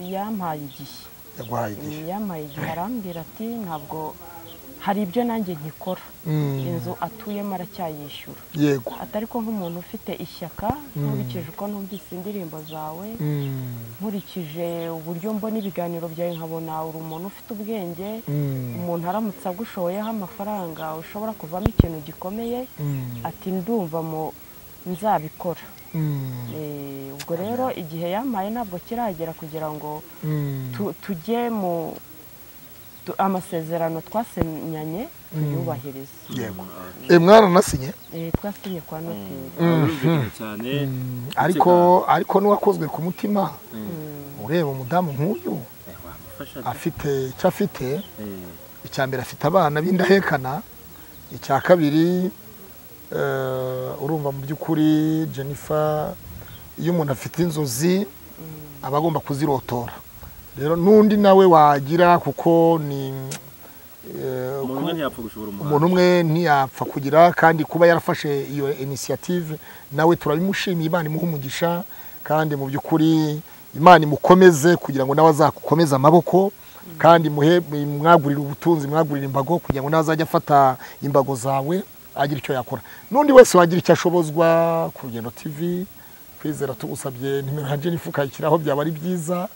yampaye igihe yaguhaye igihe yampaye igihe arambwira ati ntabwo hari ibyo nanjye nkikora Mm. inzu atuyemo aracyayishyura yego atari ko nk'umuntu ufite ishyaka nkurikije uko numvise indirimbo zawe Mm. nkurikije uburyo mbona ibiganiro byawe nkabona uri umuntu ufite ubwenge Mm. umuntu aramutse agushoyeho amafaranga ushobora kuvamo ikintu gikomeye Mm. ati ndumva mu nzabikora Mm. Eh, ubwo rero igihe yampaye ntabwo kiragera kugira ngo Mm. tu- tujye mu tu- amasezerano twasinyanye tuyubahirize yego Eh, mwaranasinye Eh, twasinye kwa noteri birumvikana cyane ariko ariko n'uwakozwe ku mutima ureba umudamu nk'uyu Eh, wamufasha afite icyo afite Eh, icya mbere afite abana b'indahekana icya kabiri eh, urumva mu by'ukuri jennifer iyo umuntu afite inzozi aba agomba kuzirotora rero n'undi nawe wagira kuko ni eh, umuntu umwe ntiyapfa gushobora umuntu umuhanzi umwe ntiyapfa kugira kandi kuba yarafashe iyo inisiyative nawe turabimushimiye imana imuha umugisha kandi mu by'ukuri imana imukomeze kugira ngo nawe azakomeze amaboko kandi muhe mwagurire ubutunzi mwagurire imbago kugira ngo nawe azajye afata imbago zawe agira icyo yakora n'undi wese wagira icyo ashobozwa ku rugendo tv kwizera tugusabye nimero ya jennifer ukayishyiraho byaba ari byiza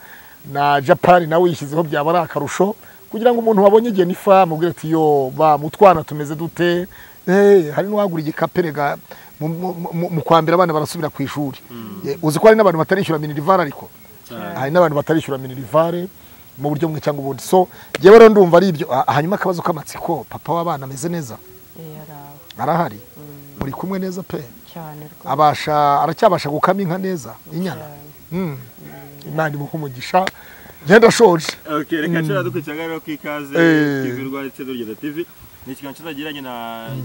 na japani nawe uyishyizeho byaba ari akarusho kugira ngo umuntu wabonye jennifer amubwire ati yo ba mutwana tumeze dute Eh, hari n'uwagura igikaperega mu kwambira abana barasubira ku ishuri Eh, uzi ko hari n'abantu batarishyura minirivare ariko cyane hari n'abantu batarishyura minirivare mu buryo bumwe cyangwa ubundi so njyewe rero ndumva ari ibyo Ah, hanyuma akabazo k'amatsiko papa w'abana ameze neza Eh, ari aho arahari muri kumwe neza pe cyane rwose abasha aracyabasha gukama inka neza inyana Mm. imana imuha umugisha ngenda shoje Ok, reka nshobora dukurikirana rero ku ikaze Eh. TV rwa Itsinda Urugendo TV ni ikiganiro kizagiranye na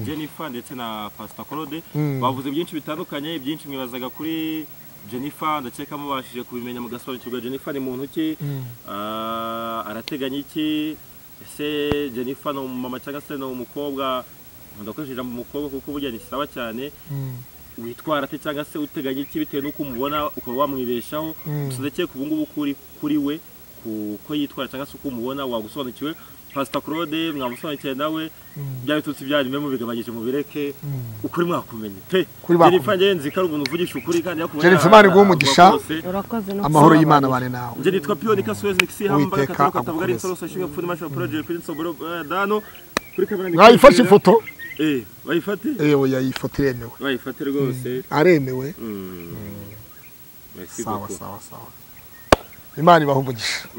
Jennifer ndetse na Pastor Claude Mm. bavuze byinshi bitandukanye ibyinshi mwibazaga kuri Jennifer ndakeka mubashije kubimenya mugasobanukirwa Jennifer ni muntu ki Ah, arateganya iki ese Jennifer ni umumama cyangwa se ni umukobwa ndakoresha ijambo umukobwa kuko burya ni sawa cyane witwara te cyangwa se uteganya iki bitewe n'uko umubona ukaba wamwibeshaho Mm. gusa ndakeka ubu ngubu kuri kuri we ku ko yitwara cyangwa se uko umubona wagusobanukiwe pasita claude mwamusobanukiwe nawe bya bitutsi byarimo mubigabanyije mubireke ukuri mwakumenye pe Ukuri bakumenye. Jennifer njye nzi ko ari umuntu uvugisha ukuri kandi yakubona Jennifer Imana iguhe avuga umugisha. kose. urakoze no amahoro kubabarira. y'imana abane nawe Nje nitwa Pio nika Suez nikisi hamba Uwiteka kataro katavuga ari agukomeze. nsoro sashinga pfuni masho project kuri nsoboro eh, dano kuri kamera mwayifashe ifoto eh bayifate yewe yayifoto iremewe bayifate rwose aremewe mm. Merci sawa beaucoup. sawa sawa imana ibaha umugisha